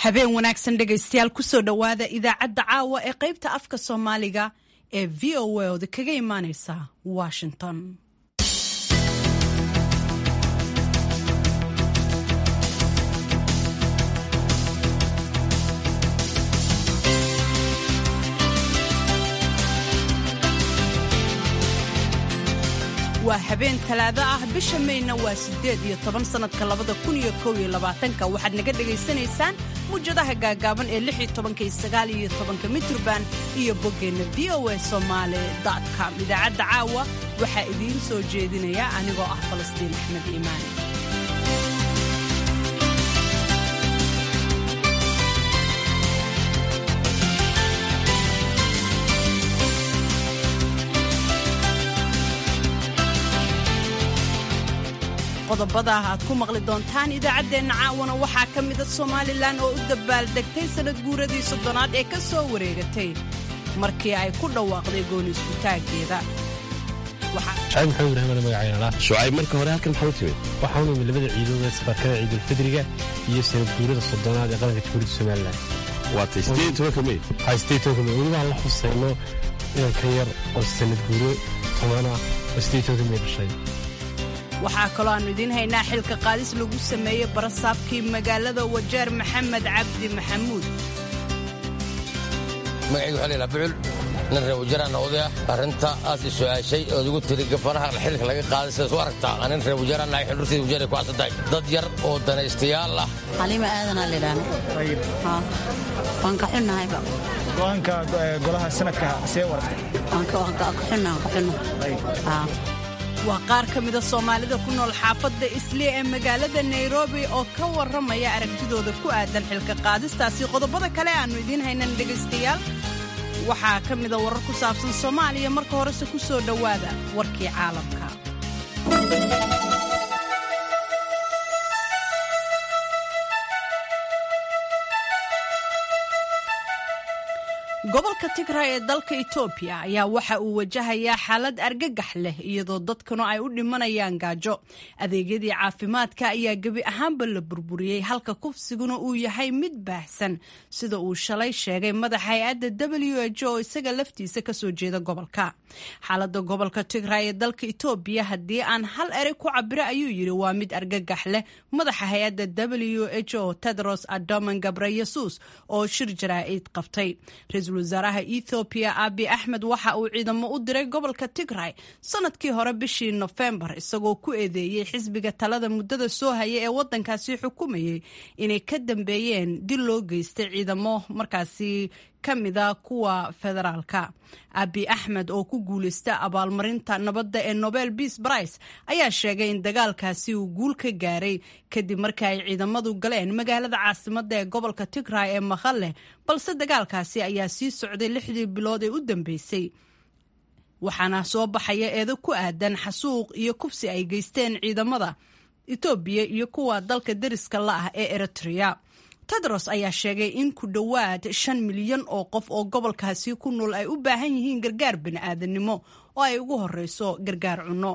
habeen wanaagsan dhegaystayaal kusoo dhowaada idaacadda caawa ee qaybta afka soomaaliga ee v o a oda kaga imaaneysa washington waa habeen talaado ah bisha mayna waa siddeed iyo toban sannadka labada kun iyo kow iyo labaatanka waxaad naga dhegaysanaysaan muwjadaha gaagaaban ee lix iyo tobanka iyo sagaal iyo tobanka mitrban iyo boggeenna v o a somaali com idaacadda caawa waxaa idiin soo jeedinaya anigoo ah falastiin axmed iimaan qodobada aad ku maqli doontaan idaacaddeenna caawana waxaa ka mida somalilan oo u dabaaldegtay sannad guuradii soddonaad ee ka soo wareegatay markii ay ku dhawaaqday gooni iskutaaggeeda shacayb maxamed ibraahim magacaynala shucayb marka hore halkan maxaa u timid waxaan u imid labada ciidooda safarkada ciidulfidriga iyo sanad guurada soddonaad ee qaranka jamhuuriyadda somalilan waatay siddeed iyo tobanka mey haystay tobanka mey welibaan la xusayno inanka yar oo sanad guuro toban ah oo siddeed tobanka mey dhashay waxaa kaloo aannu idiin haynaa xilka qaadis lagu sameeyey barasaabkii magaalada wajeer maxamed cabdi maxamuud magacaygu waxaa laydhaha bucul nin reer wajeeraana oday ah arrinta aad i su'aashay ood igu tiri gafanaha xilka laga qaaday sidaas u aragtaa nin reer wajeeraana ay xildhurtayda wajeeray ku cadsan tahay dad yar oo danaystayaal ah xaliima aadanaa laydhaahna waan ka xunnahayba go'aanka golaha sanadka see waragtay waan ka xunnaha ka xunna waa qaar ka mida soomaalida ku nool xaafadda islee ee magaalada nairobi oo ka warramaya aragtidooda ku aadan xilka qaadistaasi qodobada kale aannu idiin haynan dhegaystayaal waxaa ka mida warar ku saabsan soomaaliya marka horese ku soo dhowaada warkii caalamka gobolka tigray ee dalka etoobiya ayaa waxa uu wajahayaa xaalad argagax leh iyadoo dadkuna ay u dhimanayaan gaajo adeegyadii caafimaadka ayaa gebi ahaanba la burburiyey halka kufsiguna uu yahay mid baahsan sida uu shalay sheegay madaxa hay-adda w h oo isaga laftiisa kasoo jeeda gobolka xaalada gobolka tigray ee dalka etoobiya haddii aan hal erey ku cabiro ayuu yidhi waa mid argagax leh madaxa hay-adda w h o tedros adoman gabreyesus oo shir jaraa'id qabtay wasaaraha ethoobiya abi axmed waxa uu ciidamo u diray gobolka tigray sanadkii hore bishii nofembar isagoo ku eedeeyey xisbiga talada muddada soo haya ee wadankaasi xukumayay inay ka dambeeyeen dil loo geystay ciidamo markaasi ka mida kuwa federaalka abi axmed oo ku guulaysta abaalmarinta nabadda ee nobel beas brice ayaa sheegay in dagaalkaasi uu guul ka gaaray kadib markii ay ciidamadu galeen magaalada caasimadda ee gobolka tigray ee maqale balse dagaalkaasi ayaa sii socday lixdii bilood ee u dambeysay waxaana soo baxaya eedo ku aadan xasuuq iyo kufsi ay geysteen ciidamada etoobiya iyo kuwa dalka deriska la ah ee eritrea tedros ayaa sheegay in ku dhowaad shan milyan oo qof oo gobolkaasi ku nool ay u baahan yihiin gargaar bini'aadanimo oo ay ugu horeyso gargaar cunno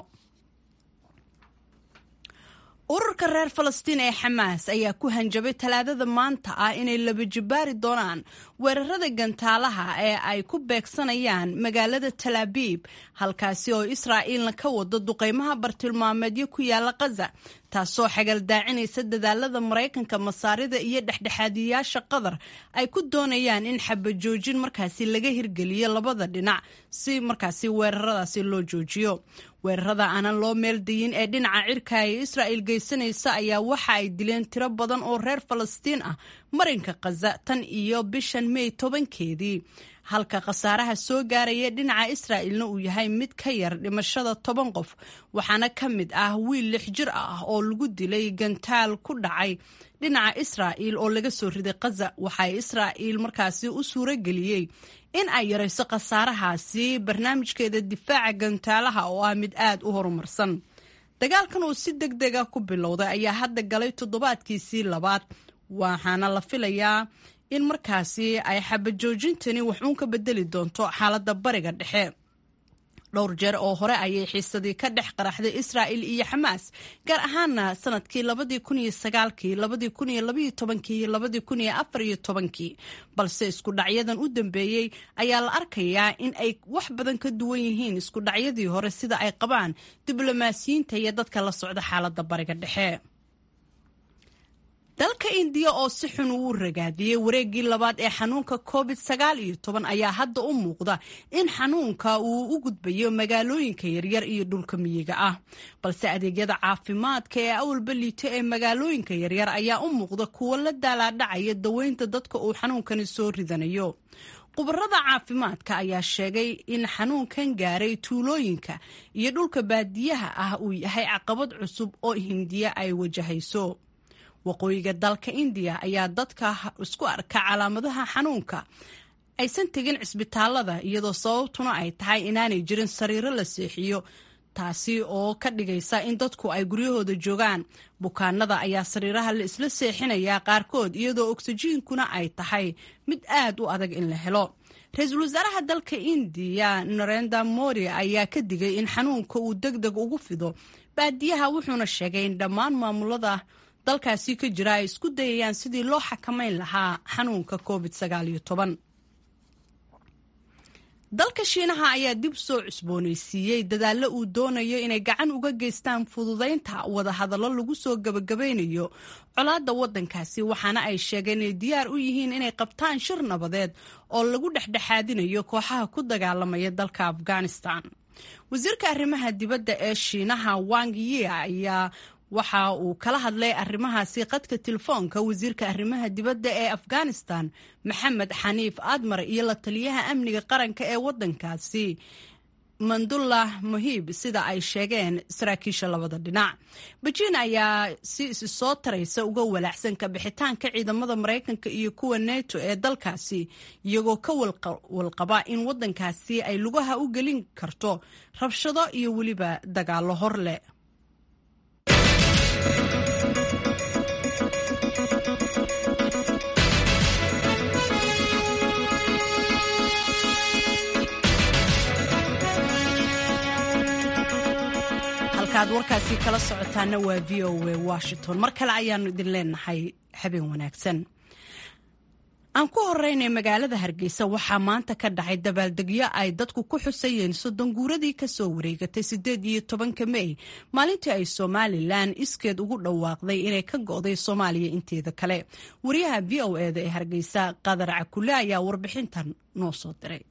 ururka reer falastiin ee xamaas ayaa ku hanjabay talaadada maanta ah inay laba jibaari doonaan weerarada gantaalaha ee ay ku beegsanayaan magaalada talaabiib halkaasi oo israa'iilna ka wado duqeymaha bartilmaameedyo ku yaala kaza taasoo xagaldaacinaysa dadaalada maraykanka masaarida iyo dhexdhexaadiyayaasha qatar ay ku doonayaan in xabajoojin markaasi laga hirgeliyo labada dhinac si markaasi weeraradaasi loo joojiyo weerarada aanan loo meeldayin ee dhinaca cirka ee israa'il geysanaysa ayaa waxa ay dileen tiro badan oo reer falastiin ah marinka khaza tan iyo bishan mey tobankeedii halka khasaaraha soo gaaraya dhinaca israa'ilna uu yahay mid ka yar dhimashada toban qof waxaana ka mid ah wiil lix jir ah oo lagu dilay gantaal ku dhacay dhinaca israa'il oo laga soo riday khaza waxay israa'iil markaasi u suuro geliyey in ay yarayso khasaarahaasi barnaamijkeeda difaaca gantaalaha oo ah mid aad u horumarsan dagaalkan uu si deg dega ku bilowday ayaa hadda galay toddobaadkiisii labaad waxaana la filayaa in markaasi ay xabajoojintani waxuun ka bedeli doonto xaaladda bariga dhexe dhowr jeer oo hore ayay xiisadii ka dhex qaraxday israa'il iyo xamaas gaar ahaana sanadkii labadii kun iyo sagaalkii labadii kun iyo labaiyo tobankii iyo labadii kun iyo afar iyo tobankii balse isku dhacyadan u dambeeyey ayaa la arkayaa in ay wax badan ka duwan yihiin isku dhacyadii hore sida ay qabaan diblomaasiyiinta iyo dadka la socda xaaladda bariga dhexe dalka indiya oo si xun uu ragaadiyey wareeggii labaad ee xanuunka covid sagaal iyo toban ayaa hadda u muuqda in xanuunka uu u gudbayo magaalooyinka yaryar iyo dhulka miyiga ah balse adeegyada caafimaadka ee awalba liito ee magaalooyinka yaryar ayaa u muuqda kuwo la daalaadhacaya daweynta dadka uu xanuunkani soo ridanayo khubarada caafimaadka ayaa sheegay in xanuunkan gaaray tuulooyinka iyo dhulka baadiyaha ah uu yahay caqabad cusub oo hindiya ay wajahayso waqooyiga dalka indiya ayaa dadka isku arka calaamadaha xanuunka aysan tegin cisbitaalada iyadoo sababtuna ay tahay inaanay jirin sariiro la seexiyo taasi oo ka dhigaysa in dadku ay guryahooda joogaan bukaanada ayaa sariiraha la isla seexinayaa qaarkood iyadoo ogsijiinkuna ay tahay mid aad u adag in la helo ra-iisul wasaaraha dalka indiya narenda mori ayaa ka digay in xanuunka uu deg deg ugu fido baadiyaha wuxuuna sheegay in dhammaan maamulada dalkaasi ka jira ay isku dayayaan sidii loo xakamayn lahaa xanuunka covid sagaaliyo toban dalka shiinaha ayaa dib soo cusboonaysiiyey dadaallo uu doonayo inay gacan uga geystaan fududaynta wadahadallo lagu soo gabagabeynayo colaadda waddankaasi waxaana ay sheegeen inay diyaar u yihiin inay qabtaan shir nabadeed oo lagu dhexdhexaadinayo kooxaha ku dagaalamaya dalka afghanistan wasiirka arrimaha dibadda ee shiinaha wang yi ayaa waxa uu kala hadlay arrimahaasi qadka telefoonka wasiirka arrimaha dibadda ee afghanistan maxamed xaniif admar iyo la taliyaha amniga qaranka ee waddankaasi mandullah muhiib sida ay sheegeen saraakiisha labada dhinac bejiin ayaa si isi soo taraysa uga walaacsan ka bixitaanka ciidamada maraykanka iyo kuwa neto ee dalkaasi iyagoo ka walqaba in waddankaasi ay lugaha u gelin karto rabshado iyo weliba dagaallo hor leh halkaad warkaasi kala socotaana waa v o a washington mar kale ayaanu idin leenahay habeen wanaagsan aan ku horeynay magaalada hargeysa waxaa maanta ka dhacay dabaaldegyo ay dadku ku xusayeen soddon guuradii kasoo wareegatay sideed iyo tobanka mey maalintii ay somalilan iskeed ugu dhawaaqday inay ka go'day soomaaliya inteeda kale wariyaha v o eda ee hargeysa qadar cakule ayaa warbixintan noo soo diray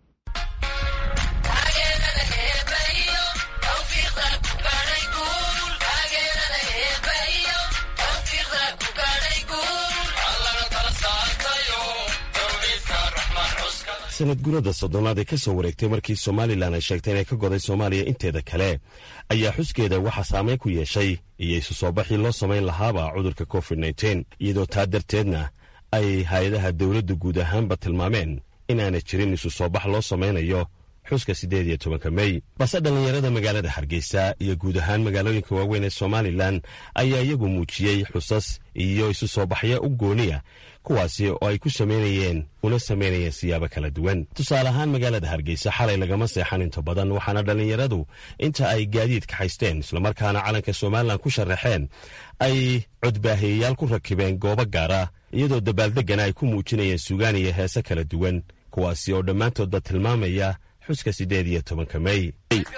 sanad gurada soddonaad ee ka soo wareegtay markii somalilan ay sheegtay inay ka goday soomaaliya inteeda kale ayaa xuskeeda waxaa saameyn ku yeeshay iyo isu soo baxii loo samayn lahaaba cudurka covid nteen iyadoo taa darteedna ay hay-adaha dowladdu guud ahaanba tilmaameen inaana jirin isu soo bax loo samaynayo xuska siddeed iyo tobanka mey balse dhallinyarada magaalada hargeysa iyo guud ahaan magaalooyinka waaweyn ee somalilan ayaa iyagu muujiyey xusas iyo isu soo baxyo u gooniya kuwaasi oo ay ku samaynayeen una samaynayeen siyaabo kala duwan tusaale ahaan magaalada hargeysa xalay lagama seexan inta badan waxaana dhallinyaradu inta ay gaadiid kaxaysteen islamarkaana calanka somalilan ku sharaxeen ay codbaahiyayaal ku rakibeen goobo gaara iyadoo dabaaldeggana ay ku muujinayeen sugaan iyo heese kala duwan kuwaasi oo dhammaantoodba tilmaamaya xuska siddeed iyo tobanka mey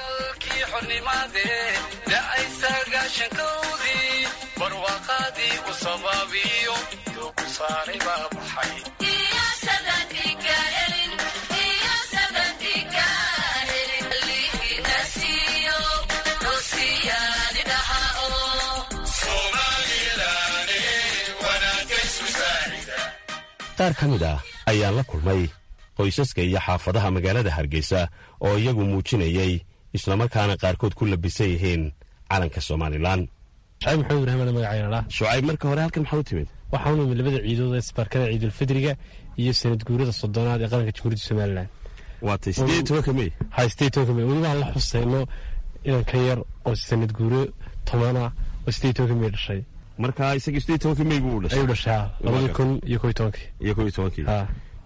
qaar ka mid ah ayaan la kulmay qoysaska iyo xaafadaha magaalada hargeysa oo iyagu muujinayey islamarkaana qaarkood ku labisan yihiin calanka somalilan shacayb maxamed ibraahim magacayna shucayb marka hore halkan maxaa u timid waxaa u nimid labada ciidood ee isbaarkada ciidulfidriga iyo sanad guurada soddonaad ee qaranka jamhuuriyadda somalilan waatay siddeed iyo tobanka mey haystay tobanka mey welibaan la xuseyno inan ka yar oo sanad guuro tobana oo siddeed tobanka mey dhashay marka isaga siddeed tobanka mey buu dhashay ayuu dhashaa labadii kun iyo kow iyo tobankii iyo kow iyo tobankii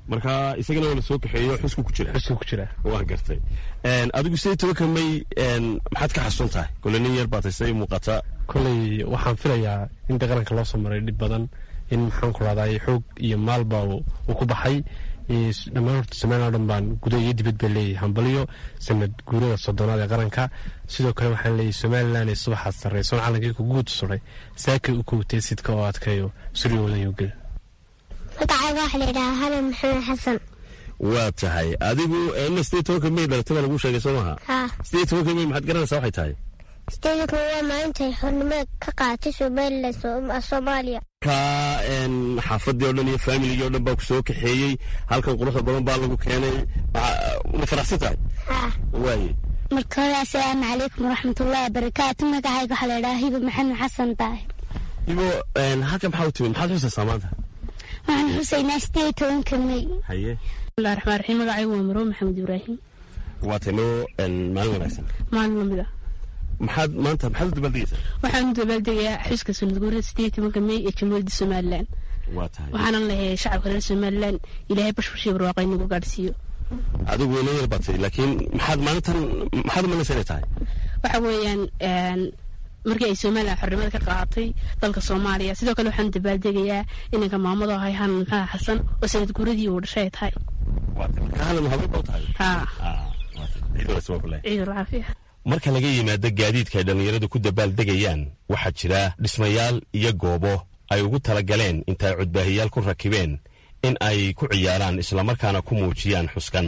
marka isagana waa la soo kaxeeyo xusku ku jira xusku ku jira waa gartay adigu sidee tobanka may maxaad ka xasuun tahay kole nin yar baatay siday muuqata koley waxaan filayaa in qaranka loo soo maray dhib badan in maxaan ku rahday xoog iyo maalba uu ku baxay dhammaan horta somalilan o dhan baan guda iyo dibad baa leeyahay hambaliyo sanad guurada soddonaad ee qaranka sidoo kale waxaan leeyahay somalilan ee subaxaad sarreysoon calankii ku guud suray saakay u kowtay sidka oo adkayo suryoodan yogel magacayga waxaa layidhahaa hanan maxamed xasan waa tahay adigu ina sidee tobanka may dhalatay baa lagu sheegay soo maha haa sidee tobanka may maxaad garanaysaa waxay tahay sideedka waa maalintay xornimada ka qaadatay somalilan soomaaliya ka xaafadii o dhan iyo faamiligii o dhan baa ku soo kaxeeyey halkan quruxda badan baa lagu keenay ma faraxsan tahay haa waaye marka hore assalaamu calaykum waraxmatullahi wabarakaatu magacayga waxaa layidhahaa hiba maxamed xasan daahir ibo halkan maxaa u timid maxaad xusaysaa maanta waxaan xusaynaa sideed tobanka may haye bismillahi raxmaan raxiim magacaygu waa maroo maxamed ibraahim waa tahay noo maalin wanaagsan maalin lamid ah maxaad maanta maxaad u dabaaldegaysaa waxaan u dabaaldegayaa xuska sanad guurida sideed tobanka may ee jamhuuriyadda somalilan waa tahay waxaanan leeyahay shacabka reer somalilan ilaahay bashbashii barwaaqo inagu gaadhsiiyo adigu ina yar batay laakiin maxaad maalintan maxaad umalaysa inay tahay waxa weeyaan markii ay somalilan xornimada ka qaadatay dalka soomaaliya sidoo kale waxaan dabaaldegayaa inanka maamado ahay hanan maxaa xasan oo sanad guuradii uu dhashay ay tahay waa tahay marka halan habeen baa u tahay haa ciid wanaagsan waa kule ciid alcaafiya marka laga yimaado gaadiidka ay dhallinyaradu ku dabaaldegayaan waxaa jira dhismayaal iyo goobo ay ugu talagaleen intaay codbaahiyaal ku rakibeen in ay ku ciyaaraan islamarkaana ku muujiyaan xuskan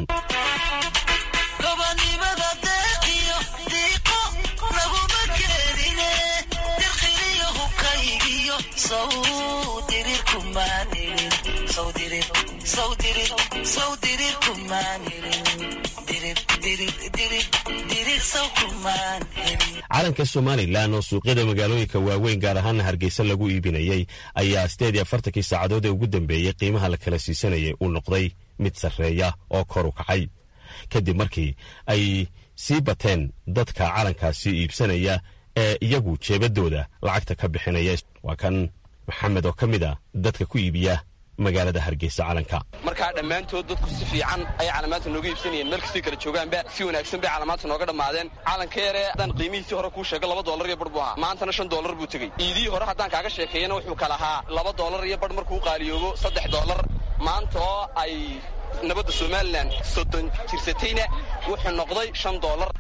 calanka somalilan oo suuqyada magaalooyinka waaweyn gaar ahaana hargeysa lagu iibinayey ayaa sideed iyo afartankii saacadood ee ugu dambeeyey qiimaha la kala siisanayay uu noqday mid sarreeya oo kor u kacay kadib markii ay sii bateen dadka calankaasi iibsanaya ee iyagu jeebadooda lacagta ka bixinaya waa kan maxamed oo ka mid a dadka ku iibiya magaalada hargeysa calanka markaa dhammaantood dadku si fiican ayay calaamaadta nooga iibsanayeen meel kastay kala joogaanba si wanaagsan bay calaamaadta nooga dhammaadeen calanka yaree haddaan qiimihiisii hore kuu sheego laba dollar iyo bar buu ahaa maantana shan dollar buu tegey iidihii hore haddaan kaaga sheekeeyana wuxuu kala ahaa laba dollar iyo bar markuu qaaliyoobo saddex dollar maanta oo ay nabadda somalilan soddon jirsatayna wuxuu noqday shan dollar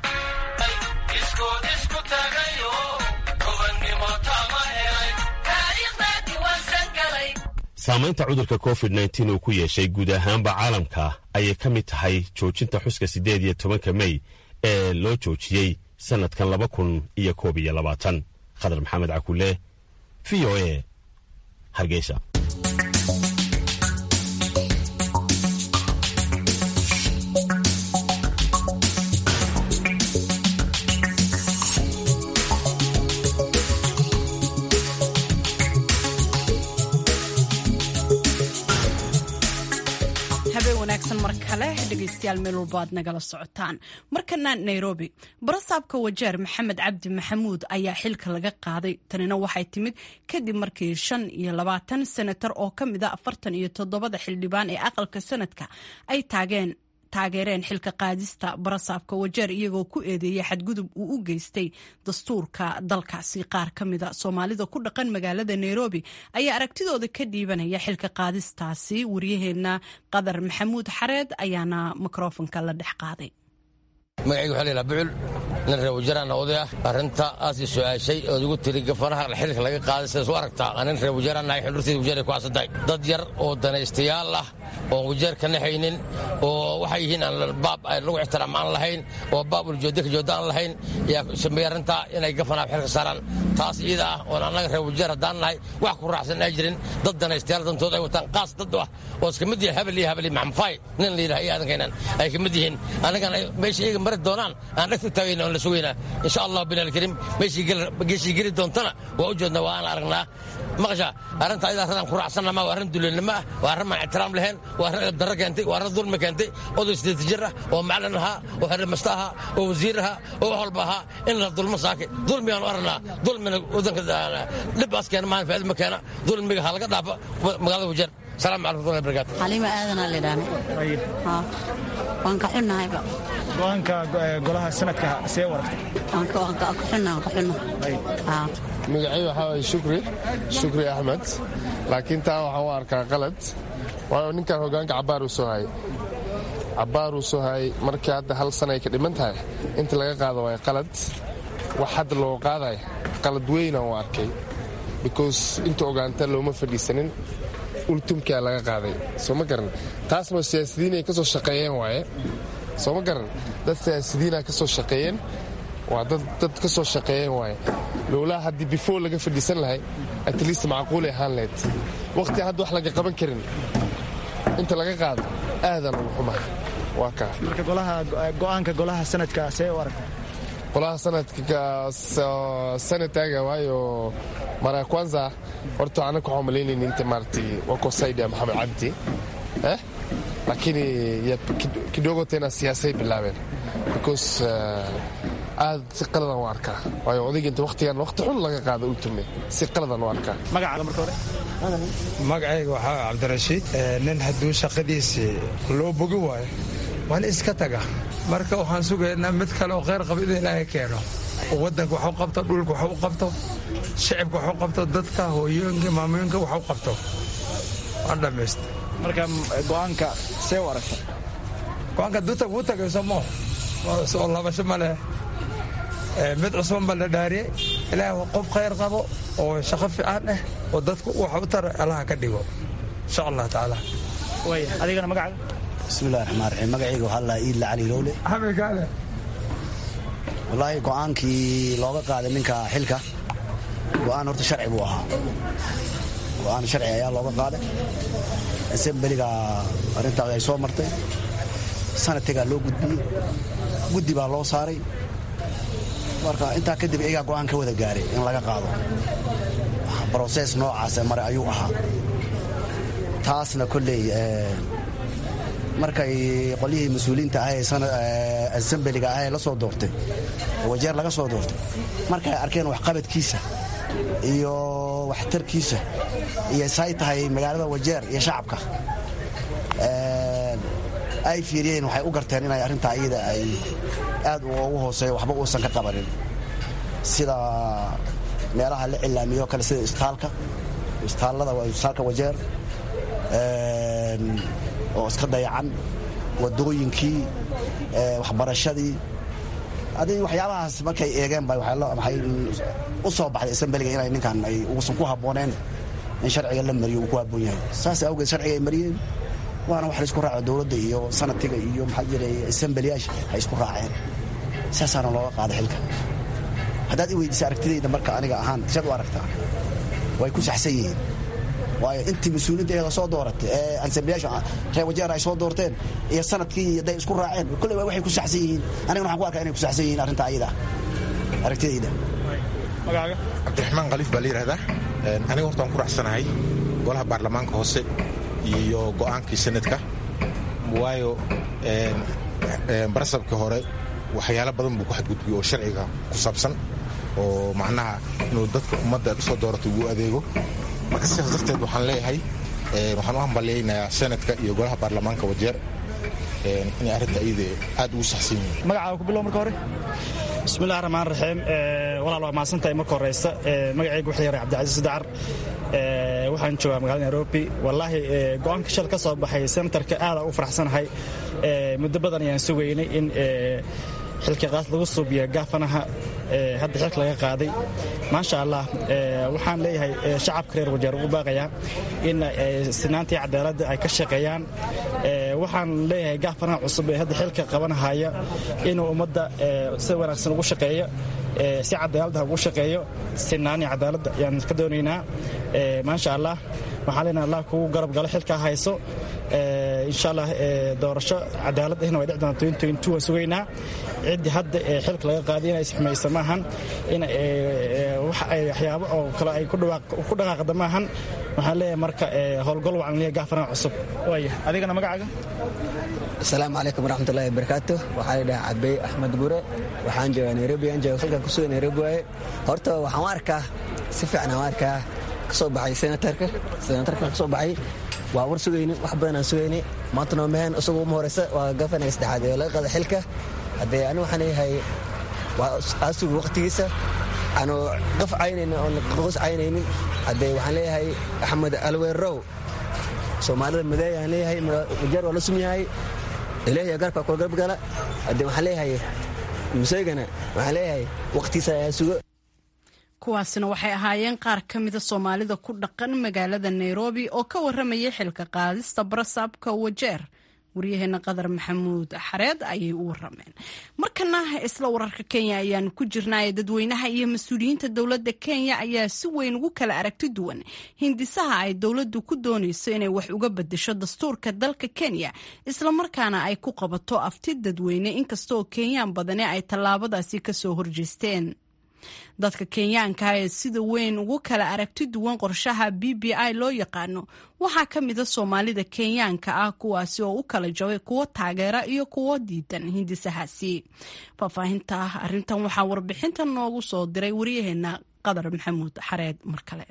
saamaynta cudurka covid nteen uu ku yeeshay guud ahaanba caalamka ayay ka mid tahay joojinta xuska siddeed iyo tobanka mey ee loo joojiyey sannadkan laba kun iyo koob iyo labaatan khadar maxamed cakule v o a hargeysa mar kale dhegeystayaal meel walba aad nagala socotaan markana nairobi barasaabka wajeer maxamed cabdi maxamuud ayaa xilka laga qaaday tanina waxay timid kadib markii shan iyo labaatan senatar oo ka mid a afartan iyo toddobada xildhibaan ee aqalka sanadka ay taageen taageereen xilka qaadista barasaabka wajeer iyagoo ku eedeeyay xadgudub uu u geystay dastuurka dalkaasi qaar ka mida soomaalida ku dhaqan magaalada nairobi ayaa aragtidooda ka dhiibanaya xilka qaadistaasi waryaheena qadar maxamuud xareed ayaana mikrofonka la dhex qaaday magacayga waxaa laydhaha bucul nin reer wajaaraana oday ah arrinta aas i su'aashay ood igu tiri gafanaha xilka laga qaaday sidaas u aragtaa anin reer wajaaraan nahay xildhurtayda wajaar ku caasantahay dad yar oo danaystayaal ah oon wajaar ka naxaynin oo waxay yihiin aan baab lagu ixtiraam aan lahayn oo baab uljoodda ka joodda aan lahayn yaa sameeyey arrintaa inay gafanaha xilka saaraan taas iyada ah oon annaga reer wajaar haddaan nahay wax ku raacsan ay jirin dad danaystayaal dantood ay wataan qaas dad ah oo iska mid yihin habel iyo habel iyo maxamfaay nin la yidhaha iyo adankaynan ay ka mid yihiin annagana meesha iyaga mari doonaan aan dhegta taagayna oon la sugaynaa insha allah binaalkariim meeshii geli doontana waa u jeedna waa aan aragnaa maqasha arrinta ayada arradaan ku raacsanna ma waa arrin duleennimo ah waa arrin maan ixtiraam lahayn waa arrin edabdarro keentay waa arrin dulmi keentay oday sideeta jir ah oo macalin ahaa oo xerrimasta ahaa oo wasiir ahaa oo wax walba ahaa in la dulmo saake dulmigaan u aragnaa dulmina wadanka dhibbaas keena maahan faa'iido ma keena dulmiga ha laga dhaafa magaalada wajeer salaam calaykum warahmatullahi wabarakaatu xaliima aadanaa lidhaan waan ka xunnahayba go-aanka golaha sanadka see waragtay waan ka xunna waan ka xunna magacay waxaa waye shukri shukri axmed laakiin taa waxaan u arkaa qalad waayo ninkan hogaanka cabbaar uu soo hayay cabbaar uu soo hayay markii hadda hal sana ay ka dhiman tahay inta laga qaado waay qalad wax hadda loo qaadayo qalad weynaan u arkay because inta ogaanta looma fadhiisanin ultumkaa laga qaaday soo ma garan taasna siyaasidiin ay ka soo shaqeeyeen waaye soo ma garan dad siyaasidiina ka soo shaqeeyeen waa dad ka soo shaqeeyeen waaye lowlaa haddii before laga fadhiisan lahay at least macquulay ahaan lahayd waqti hadda wax laga qaban karin inta laga qaado aadan ugu xumahay waa kaa marka go-aanka golaha sanadka see u aragta golaha sanadka sanataga waayo mara kwanza horta anaka waxaan malaynayni inta maaragtay wakosaidia maxamed cabdi eh lakini kidogo tena siyaasay bilaabeen because aad si qaladan u arkaa waayo odayga inta waqtigan waqti xun laga qaado ultume si qaladan u arkaa magacaaga marka hore magacayga waxaa cabdirashiid nin hadduu shaqadiisii loo bogi waayo waan iska taga marka waxaan sugaynaa mid kale oo kheyr qaba in ilaahay keeno waddanka wax u qabto dhulka wax u qabto shicibka wax u qabto dadka hooyooyinka maamooyinka wax u qabto waan dhammaysta marka go-aanka see u aragta go-aanka duta wuu tagay somo soo labasho ma leh mid cusban baa la dhaariyey ilaahay qof khayr qabo oo shaqo fiican ah oo dadku wax u tara allaha ka dhigo insha allah tacaala waaya adigana magacaaga bismillahi raxmaan raxiim magacayga waxaa lahaa iidla cali lowle xamikaale wallaahi go'aankii looga qaaday ninka xilka go'aan horta sharci buu ahaa go'aan sharci ayaa looga qaaday asembeliga arrintaas ay soo martay sanadkagaa loo gudbiyey guddi baa loo saaray marka intaa kadib iyagaa go'aan ka wada gaaray in laga qaado brosees noocaase mare ayuu ahaa taasna kolley markay qolyihii mas-uuliyiinta ah ee asembeliga ah ee la soo doortay oo wajeer laga soo doortay markay arkeen waxqabadkiisa iyo waxtarkiisa iyo say tahay magaalada wajeer iyo shacabka ay fiiriyeen waxay u garteen inay arrintaa iyada ay aad ugu hooseeyo waxba uusan ka qabanin sida meelaha la cilaamiyo kale sida istaalka istaallada waa istaalka wajeer oo iska dayacan wadooyinkii waxbarashadii adi waxyaabahaas markay eegeen ba waxay u soo baxday asambeliga inay ninkan ay uusan ku habbooneen in sharciga la mariyo uu ku habboon yahay saas awgeed sharciga ay mariyeen waana wax la isku raaco dowladda iyo sanadkiga iyo maxaa jiray asambeliyaasha ay isku raaceen saasaana looga qaaday xilka haddaad i weydiisa aragtidayda marka aniga ahaan siad u aragtaa way ku saxsan yihiin waayo intii mas-uuliinta eeda soo dooratay ee ansamblayaasha reer wajeer ay soo doorteen iyo sanadkii hadday isku raaceen kolley waa waxay ku saxsan yihiin anigana waxaan ku arkaa inay ku saxsan yihiin arrintaa ayada aragtidayda magacaaga cabdiraxmaan khaliif baa la yidhahdaa aniga horta waan ku raacsanahay golaha baarlamaanka hoose iyo go'aankii sanadka waayo barasabkii hore waxyaalo badan buu ku xadgudbiyey oo sharciga ku saabsan oo macnaha inuu dadka ummadda soo dooratay uu adeego marka sidaas darteed waxaan leeyahay waxaan u hambalyaynayaa senadka iyo golaha baarlamaanka wajeer inay arrinta iyada aad ugu saxsan yihiin magacaaga ku bilow marka hore bismillahi raxmaan raxiim walaal waa mahadsantahay marka horeysa magacayga waxa yaray cabdicasiis dacar waxaan joogaa magaalada nairobi wallaahi go'aanka shal ka soo baxay senatarka aada u faraxsanahay muddo badan ayaan sugaynay in xilka qaas lagu suubiya gaafanaha hadda xilka laga qaaday maasha allah waxaan leeyahay shacabka reer wajeer ugu baaqayaa in sinaantii cadaaladda ay ka shaqeeyaan waxaan leeyahay gaafanaha cusub ee hadda xilka qabanahaya inuu ummadda si wanaagsan ugu shaqeeyo si cadaaladda ugu shaqeeyo sinaanii cadaaladda ayaan ka doonaynaa maasha allah waxaan leenahay allah kugu garab galo xilkaa hayso insha allah doorasho cadaalad ahna way dhici doontaa waan sugaynaa ciddii hadda xilka laga qaaday inay isxumaysa maahan in waxyaabo oo kale ay ku dhaqaaqda maahan waxaan leeyahay marka howlgol wacan leeyahay gaafanaha cusub waaya adigana magacaaga asalaamu calaykum waraxmatullahi wabarakaatu waxaa la dhahaa cabey axmed gure waxaan joogaa nairobi aan jooga halkan kusuga nairobi waaye horta waxaan u arkaa si fiican aan u arkaa kasoo baxay senatarka senatarka kasoo baxay waa war sugayni wax badan aan sugayni maanta noo mehen isagoo uma horeysa waa gafanaya saddexaad ee laga qaada xilka haddee ani waxaan leeyahay waa aasugu waqtigiisa aanu qaf caynaynin oon qoos caynaynin haddee waxaan leeyahay axmed alweerow soomaalida madeey aan leeyahay majaar waa la sum yahay ilaahay garabka kula garab gala haddee waxaan leeyahay museegana waxaan leeyahay waqtigiisa ayaa sugo kuwaasina waxay ahaayeen qaar ka mida soomaalida ku dhaqan magaalada nairobi oo ka warramayay xilka qaadista barasaabka wajeer waryaheena qadar maxamuud xareed ayay u warameen markana isla wararka kenya ayaanu ku jirnaaye dadweynaha iyo mas-uuliyiinta dowladda kenya ayaa si weyn ugu kala aragti duwan hindisaha ay dowladdu ku doonayso inay wax uga bedesho dastuurka dalka kenya islamarkaana ay ku qabato afti dadweyne inkastaoo kenyaan badani ay tallaabadaasi kasoo horjeesteen dadka kenyaanka ee sida weyn ugu kala aragti duwan qorshaha b b i loo yaqaano waxaa ka mida soomaalida kenyaanka ah kuwaasi oo u kala jabay kuwo taageera iyo kuwo diidan hindisahaasi faahfaahinta arintan waxaa warbixinta noogu soo diray waryaheena qadar maxamuud xareed mar kale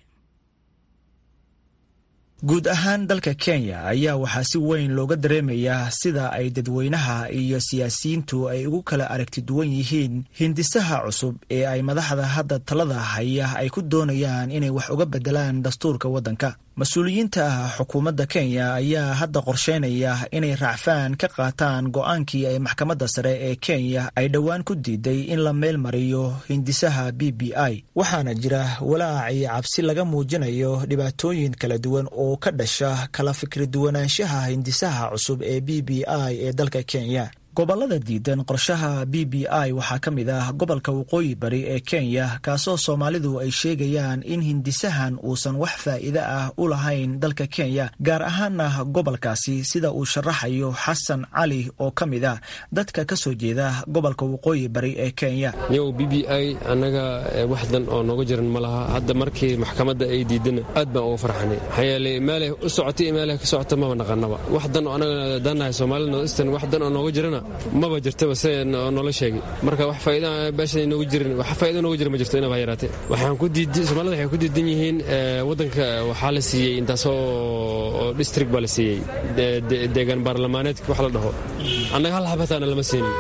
guud ahaan dalka kenya ayaa waxaa si weyn looga dareemayaa sida ay dadweynaha iyo siyaasiyiintu ay ugu kala aragti duwan yihiin hindisaha cusub ee ay madaxda hadda talada haya ay ku doonayaan inay wax uga bedelaan dastuurka waddanka mas-uuliyiinta xukuumadda kenya ayaa hadda qorsheynaya inay raacfaan ka qaataan go-aankii ay maxkamadda sare ee kenya ay dhowaan ku diiday in la meel mariyo hindisaha b b i waxaana jira walaac iyo cabsi laga muujinayo dhibaatooyin kala duwan oo ka dhasha kala fikri duwanaanshaha hindisaha cusub ee b b i ee dalka kenya gobollada diidan qorshaha b b i waxaa ka mid ah gobolka waqooyi bari ee kenya kaasoo soomaalidu ay sheegayaan in hindisahan uusan wax faa'iide ah u lahayn dalka kenya gaar ahaana gobolkaasi sida uu sharaxayo xasan cali oo ka mid ah dadka ka soo jeeda gobolka waqooyi bari ee kenya yow b b i annaga waxdan oo nooga jiran ma laha hadda markii maxkamadda ay diidana aad baan uga farxanay maxaa yeelay meelay u socotay iyo meelay ka socota maba naqanaba waxdan oo annaga dannahay soomaalida northeastern waxdan oo nooga jirana maba jirtaba se noola sheegay marka wax faa'iida beesha noogu jirin wax faa'iida noogu jira ma jirto inaba yaraatee waxaan ku diidan soomaalida waxay ku diidan yihiin waddanka waxaa la siiyey intaasoo district baa la siiyey deegaan baarlamaaneedka wax la dhaho annaga hal xabataana lama siinin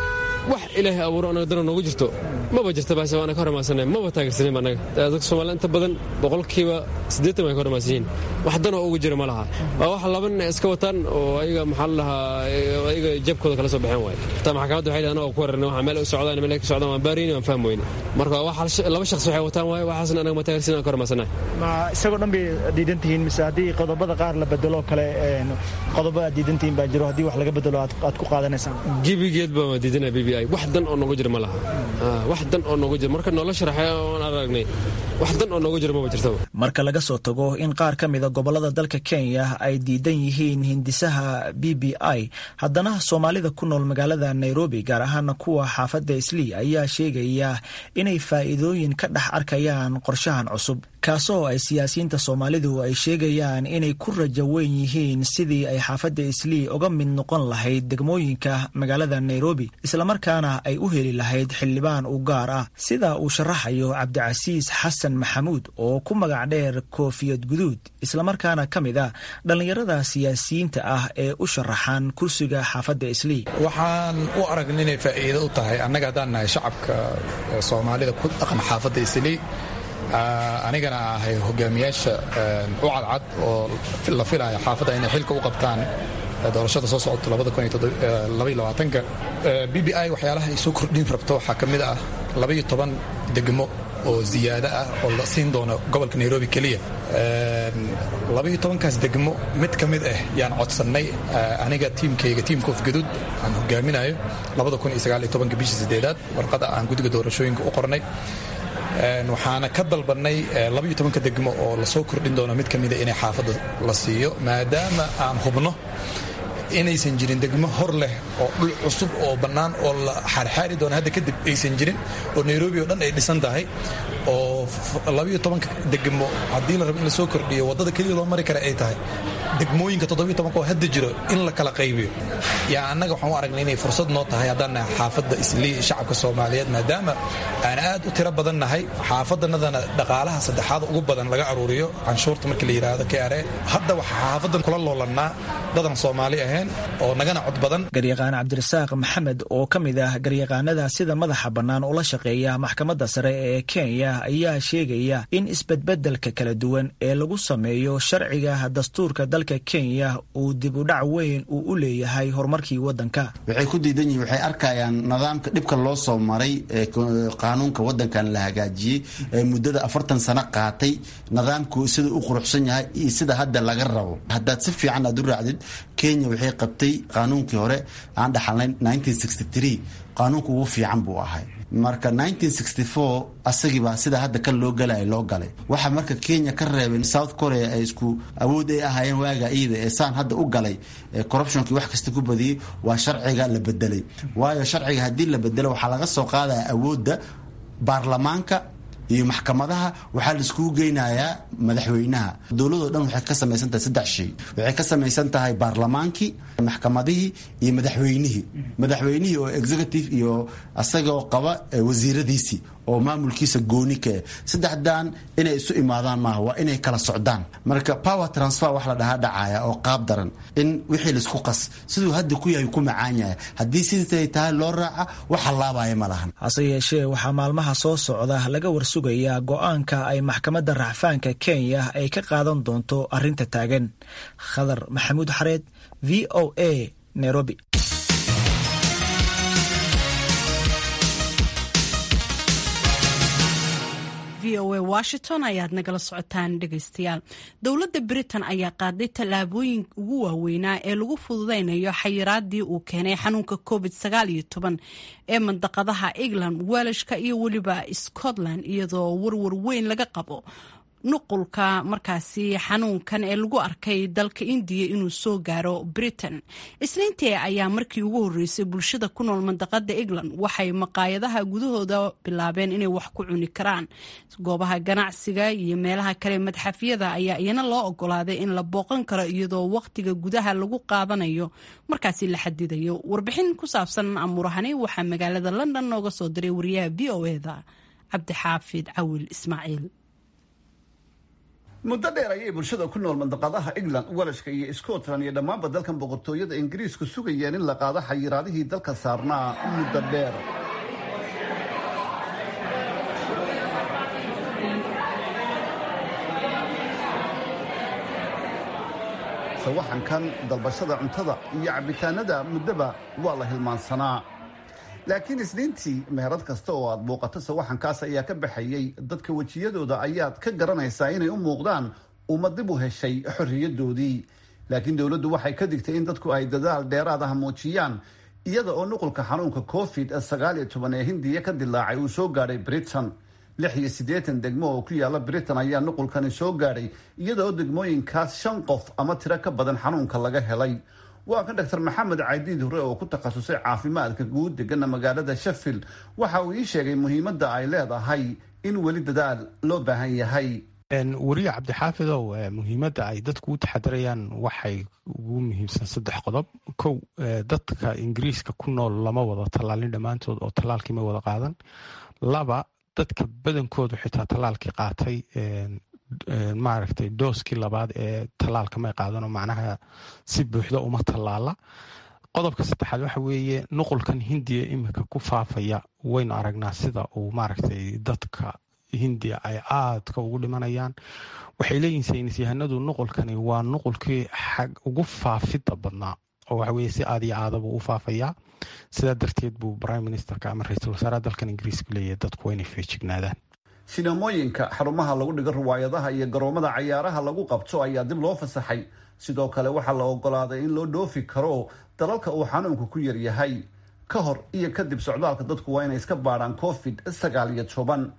wax ilaahay abuuro anaga dana noogu jirto maba jirta baase waana ka hormaasana maba taageersanin annaga dadka soomaalida inta badan boqolkiiba siddeetan way ka hormaas yihiin wax danoo ugu jira ma laha waa wax laba nin iska wataan oo ayaga maxaa la dhahaa ayaga jabkooda kala soo baxeen waaye taa maxkamadda waxay dhahan oo ku wararna waxa meel u socdaan meel ka socdaan waan baarayni waan fahmi weyne marka wax laba shakhs waxay wataan waaye waxaasna anaga ma taageersanin aan ka hormaasana ma isagoo dhan bay diidan tihiin mise haddii qodobada qaar la bedelo kale qodobo aad diidan tihiin baa jiro haddii wax laga bedelo aad ku qaadanaysaan gebigeed baa diidana b b i wax dan oo nooga jira ma laha wax dan oo nooga jira marka noola sharaxay oon aragnay wax dan oo nooga jira maba jirtaba marka laga soo tago in qaar ka mida gobollada dalka kenya ay diidan yihiin hindisaha b b i haddana soomaalida ku nool magaalada nairobi gaar ahaana kuwa xaafadda islii ayaa sheegaya inay faa'iidooyin ka dhex arkayaan qorshahan cusub kaasoo ay siyaasiyiinta soomaalidu ay sheegayaan inay ku rajo weyn yihiin sidii ay xaafadda islii uga mid noqon lahayd degmooyinka magaalada nairobi islamarkaana ay u heli lahayd xildhibaan u gaar ah sida uu sharaxayo cabdicasiis xasan maxamuud oo ku magac dheer koofiyad guduud islamarkaana ka mid ah dhallinyarada siyaasiyiinta ah ee u sharaxan kursiga xaafadda islii waxaan u aragna inay faa'iido u tahay annaga haddaan nahay shacabka soomaalida ku dhaqan xaafadda islii anigana ahay hogaamiyaasha u cadcad oo la filaya xaafadda inay xilka u qabtaan doorashada soo socota b b i waxyaalaha ay soo kordhin rabto waxaa ka mid ah labaiyo toban degmo oo ziyaado ah oo la siin doono gobolka nairobi keliya labaiyo tobankaas degmo mid ka mid ah yaan codsannay aniga tiimkayga tiimka ofgaduud aan hogaaminayo bishii sideedaad warqada aan gudiga doorashooyinka u qornay waxaana ka dalbannay labaiyo tobanka degmo oo lasoo kordhin doono mid ka mida inay xaafadda la siiyo maadaama aan hubno inaysan jirin degmo hor leh oo dhul cusub oo bannaan oo la xaarxaari doona hadda kadib aysan jirin oo nairobi oo dhan ay dhisan tahay oo labayo tobanka degmo haddii la rabo in la soo kordhiyo waddada keliya loo mari kara ay tahay degmooyinka toddobiyo tobanka oo hadda jiro in la kala qaybiyo yaa annaga waxaan u aragnay inay fursad noo tahay haddaan nahay xaafadda islii shacabka soomaaliyeed maadaama aan aad u tiro badan nahay xaafaddanadana dhaqaalaha saddexaad ugu badan laga aruuriyo canshuurta markii la yidhaahdo kare hadda waxaa xaafaddan kula loolannaa dadan soomaali ahayn oo nagana cod badan garyaqaan cabdirasaaq maxamed oo ka mid ah garyaqaanada sida madaxa bannaan ula shaqeeya maxkamadda sare ee kenya ayaa sheegaya in isbedbedelka kala duwan ee lagu sameeyo sharciga dastuurka dalka kenya uu dib u dhac weyn uu u leeyahay horumarkii waddanka waxay ku diidan yihiin waxay arkayaan nidaamka dhibka loo soo maray ee qaanuunka waddankan la hagaajiyey ee muddada afartan sano qaatay nidaamku sida u quruxsan yahay iyo sida hadda laga rabo haddaad si fiican aad u raacdid kenya waxay qabtay qaanuunkii hore aan dhaxalnay qaanuunku ugu fiican buu ahay marka asagiibaa sida hadda kan loo galay loo galay waxa marka kenya ka reebeen south korea ay isku awood ay ahaayeen waaga iyada ee saan hadda u galay corruptionkii wax kasta ku badiyey waa sharciga la bedelay waayo sharciga haddii la bedelo waxaa laga soo qaadaya awoodda baarlamaanka iyo maxkamadaha waxaa la iskugu geynayaa madaxweynaha dowladoo dhan waxay ka samaysan tahay saddex shay waxay ka samaysan tahay baarlamaankii maxkamadihii iyo madaxweynihii madaxweynihii oo executive iyo asagoo qaba wasiiradiisii oo maamulkiisa gooni ka eh saddexdan inay isu imaadaan maaha waa inay kala socdaan marka power transfer wax la dhahaa dhacaya oo qaab daran in wixii laisku qas siduu hadda ku yahay ku macaan yahay haddii siday tahay loo raaca wax hallaabaya ma lahan hase yeeshee waxaa maalmaha soo socda laga warsugayaa go-aanka ay maxkamadda racfaanka kenya ay ka qaadan doonto arrinta taagan khadar maxamuud xareed v o a nairobi v o a washington ayaad nagala socotaan dhegaystayaal dowladda britain ayaa qaaday tallaabooyin ugu waaweynaa ee lagu fududeynayo xayiraadii uu keenay xanuunka covid ee mandaqadaha england welashka iyo weliba scotland iyadoo warwar weyn laga qabo nuqulka markaasi xanuunkan ee lagu arkay dalka indiya inuu soo gaaro britain isniintii ayaa markii ugu horeysay bulshada ku nool mandaqada england waxay maqaayadaha gudahooda bilaabeen inay wax ku cuni karaan goobaha ganacsiga iyo meelaha kale madxafyada ayaa iyana loo ogolaaday in la booqan karo iyadoo waqtiga gudaha lagu qaadanayo markaasi la xadidayo warbixin ku saabsan amuurahani waxaa magaalada london nooga soo diray wariyaha v o eda cabdixaafid cawil ismaaciil muddo dheer ayay bulshada ku nool mandaqadaha england welashka iyo scotland iyo dhammaanba dalkan boqortooyada ingiriisku sugayeen in la qaado xayiraadihii dalka saarnaa muddo dheer sawaxankan dalbashada cuntada iyo cabitaanada muddoba waa la hilmaansanaa laakiin isniintii meherad kasta oo aad booqato sawaxankaas ayaa ka baxayay dadka wejiyadooda ayaad ka garanaysaa inay u muuqdaan uma dib u heshay xorriyadoodii laakiin dowladdu waxay ka digtay in dadku ay dadaal dheeraad ah muujiyaan iyada oo nuqulka xanuunka covid sagaal iyo toban ee hindiya ka dilaacay uu soo gaadhay britain lix iyo siddeetan degmo oo ku yaala britain ayaa nuqulkani soo gaadhay iyada oo degmooyinkaas shan qof ama tiro ka badan xanuunka laga helay waa kan dr maxamed caydiid hore oo ku takhasusay caafimaadka guud degana magaalada sheffield waxa uu ii sheegay muhiimadda ay leedahay in weli dadaal loo baahan yahay weriye cabdixaafidow muhiimadda ay dadku u taxadirayaan waxay ugu muhiimsan saddex qodob kow dadka ingiriiska ku nool lama wada tallaalin dhammaantood oo tallaalkii ma wada qaadan laba dadka badankoodu xitaa tallaalkii qaatay maaragtay dooskii labaad ee tallaalka may qaadanoo macnaha si buuxda uma tallaala qodobka saddexaad waxa weeye nuqulkan hindiya iminka ku faafaya waynu aragnaa sida uu maaragtay dadka hindiya ay aadka ugu dhimanayaan waxay leeyihin saynisyahanadu nuqulkani waa nuqulkii xag ugu faafidda badnaa oo waxa weye si aad iyo aadaba u faafayaa sidaa darteed buu prime ministerka ama ra-iisul wasaaraha dalkan ingiriiska leeyahay dadku waa inay feejignaadaan sinamooyinka xarumaha lagu dhigo riwaayadaha iyo garoomada cayaaraha lagu qabto ayaa dib loo fasaxay sidoo kale waxaa la ogolaaday in loo dhoofi karo dalalka uu xanuunku ku yaryahay ka hor iyo kadib socdaalka dadku waa inay iska baadhaan covid sagaal iyo toban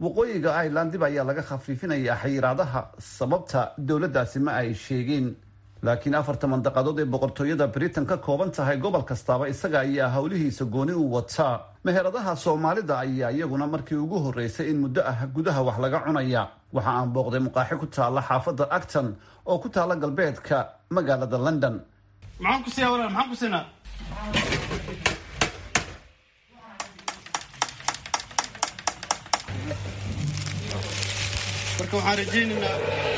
waqooyiga ireland dib ayaa laga khafiifinayaa xayiraadaha sababta dowladdaasi ma ay sheegin laakiin afarta mandaqadood ee boqortooyada britain ka kooban tahay gobol kastaaba isaga ayaa howlihiisa gooni u wataa meheradaha soomaalida ayaa iyaguna markii ugu horreysay in muddo ah gudaha wax laga cunaya waxa aan booqday muqaaxi ku taalla xaafadda acton oo ku taalla galbeedka magaalada london maxaan ku siiyaa walaal maxaan ku siinaa marka waxaan rajaynaynaa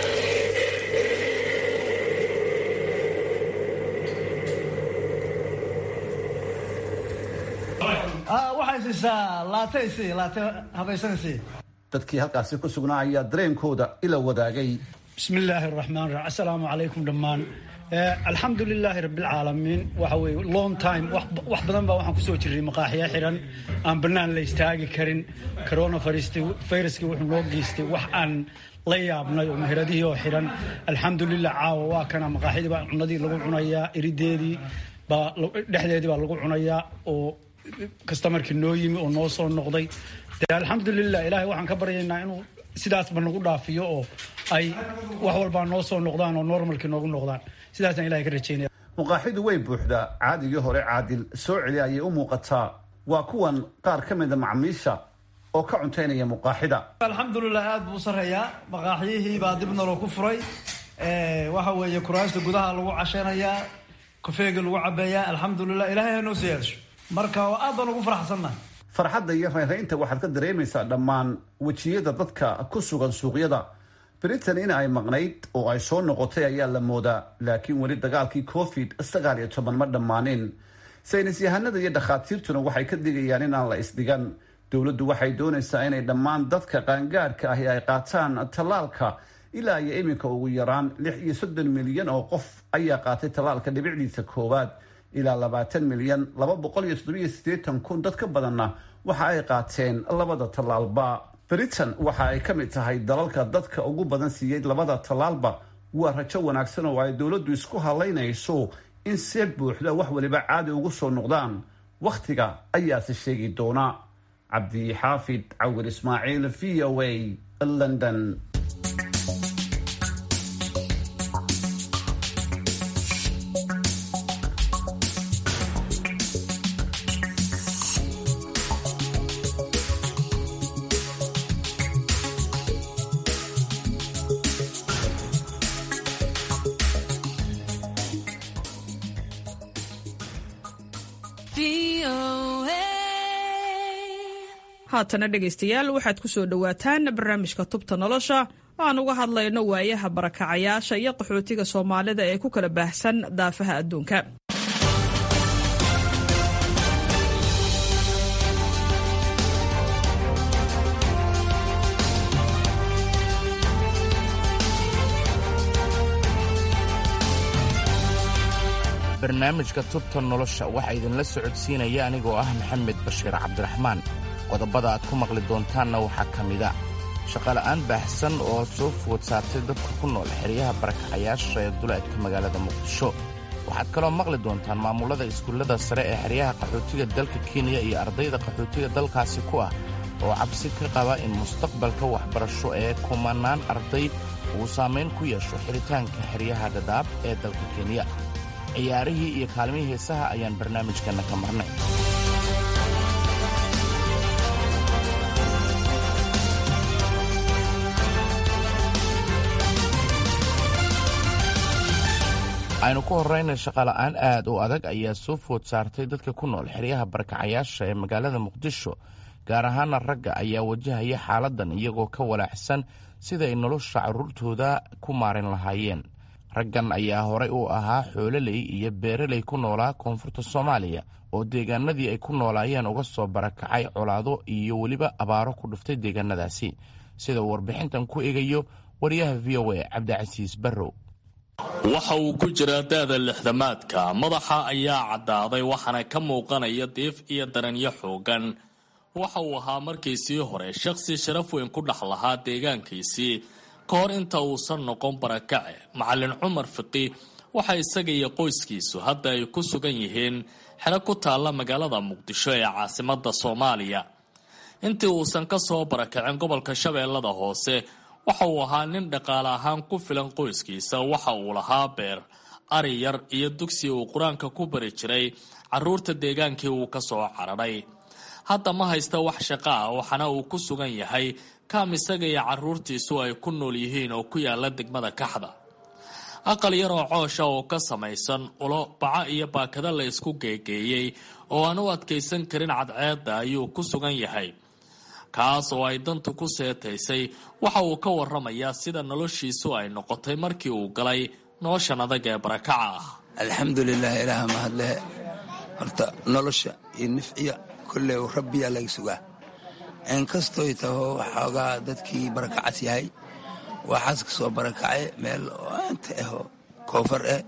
waxay siisaa laate sii laate habaysan sii dadkii halkaasi ku sugnaa ayaa dareenkooda ila wadaagay bismi illaahi araxmaan raxiim assalaamu calaykum dhammaan alxamdu lilaahi rabbilcaalamiin waxa weye long time wax badan baa waxaan kusoo jirray maqaaxiya xiran aan bannaan la istaagi karin corona viruskii wuxuu noo geystay wax aan la yaabnay oo meheradihii oo xiran alxamdulilah caawa waa kana maqaaxidii baa cunadii lagu cunayaa irideedii baa dhexdeedii baa lagu cunayaa oo kastamarkii noo yimi oo noo soo noqday dee alxamdulilah ilaahay waxaan ka baryaynaa inuu sidaasba nagu dhaafiyo oo ay wax walbaa noo soo noqdaan oo normalkii noogu noqdaan sidaasaan ilahay ka rajaynaya muqaaxidu way buuxdaa caadigii hore caadil soo celi ayay u muuqataa waa kuwan qaar ka mida macmiisha oo ka cuntaynaya muqaaxida alxamdulilah aad buu u sarreeyaa maqaaxyihii baa dib naloo ku furay waxa weeye kuraasta gudaha lagu cashanayaa kofeega lagu cabeeyaa alxamdulilah ilahay ha noo sii yeesho marka aad baan ugu faraxsannahay farxadda iyo reeraynta waxaad ka dareemaysaa dhammaan wejiyada dadka ku sugan suuqyada britain in ay maqnayd oo ay soo noqotay ayaa la moodaa laakiin weli dagaalkii covid sagaal iyo toban ma dhammaanin saynis yahanada iyo dhakhaatiirtuna waxay ka digayaan inaan la isdhigan dowladdu waxay doonaysaa inay dhammaan dadka qaangaarhka ahi ay qaataan tallaalka ilaa iyo iminka ugu yaraan lix iyo soddon milyan oo qof ayaa qaatay tallaalka dhibicdiisa koowaad ilaa labaatan milyan laba boqol iyo toddobiyo siddeetan kun dad ka badanna waxa ay qaateen labada tallaalba britain waxa ay ka mid tahay dalalka dadka ugu badan siiyey labada tallaalba waa rajo wanaagsan oo ay dowladdu isku halaynayso in see buuxda wax waliba caadi ugu soo noqdaan wakhtiga ayaase sheegi doona cabdixaafid cawir ismaaciil v o a london haatana dhegaystayaal waxaad ku soo dhowaataan barnaamijka tubta nolosha oo aan uga hadlayno waayaha barakacayaasha iyo qaxootiga soomaalida ee ku kala baahsan daafaha adduunka barnaamijka tubta nolosha waxaa idinla socodsiinaya anigoo ah maxamed bashiir cabdiraxmaan qodobada aad ku maqli doontaanna waxaa ka mida shaqola'aan baahsan oo soo food saartay dadka ku nool xeryaha barakacayaasha ee duleedka magaalada muqdisho waxaad kaloo maqli doontaan maamullada iskuullada sare ee xeryaha qaxootiga dalka kenya iyo ardayda qaxootiga dalkaasi ku ah oo cabsi ka qaba in mustaqbalka waxbarasho ee kumanaan arday uu saamayn ku yeesho xiritaanka xeryaha dhadhaab ee dalka kenya ciyaarihii iyo kaalmihii heesaha ayaan barnaamijkanna ka marnay aynu ku horrayna shaqola'aan aad u adag ayaa soo food saartay dadka ku nool xeryaha barakacayaasha ee magaalada muqdisho gaar ahaana ragga ayaa wajahaya xaaladdan iyagoo ka walaaxsan sida ay nolosha carruurtooda ku maarin lahaayeen raggan ayaa horay u ahaa xoololey iyo beeraley ku noolaa koonfurta soomaaliya oo deegaanadii ay ku noolaayeen uga soo barakacay colaado iyo weliba abaaro ku dhuftay deegaanadaasi sida uu warbixintan ku eegayo wariyaha v o a cabdicasiis barrow waxa uu ku jiraa da-da lixdamaadka madaxa ayaa caddaaday waxaana ka muuqanaya diif iyo daranyo xoogan waxa uu ahaa markiisii hore shaqsi sharaf weyn ku dhex lahaa deegaankiisii ka hor inta uusan noqon barakace macalin cumar fiqi waxa isaga iyo qoyskiisu hadda ay ku sugan yihiin xero ku taalla magaalada muqdisho ee caasimada soomaaliya intii uusan ka soo barakacin gobolka shabeellada hoose waxa uu ahaa nin dhaqaale ahaan ku filan qoyskiisa waxa uu lahaa beer ari yar iyo dugsi uu qur-aanka ku bari jiray carruurta deegaankii uu ka soo cararay hadda ma haysta wax shaqo ah waxaana uu ku sugan yahay kaam isaga iyo carruurtiisu ay ku nool yihiin oo ku yaala degmada kaxda aqal yar oo coosha oo ka samaysan ulo baco iyo baakado la isku geegeeyey oo aan u adkaysan karin cadceedda ayuu ku sugan yahay kaas oo ay dantu ku seetaysay waxa uu ka waramayaa sida noloshiisu ay noqotay markii uu galay noloshan adag ee barakaca ah alxamdulilah ilaah mahadle horta nolosha iyo nifciya kolley rabbiyaa laga sugaa inkastoy taho waxoogaa dadkii barakacas yahay waxaas ka soo barakacay meel oo aanta aho koonfar eh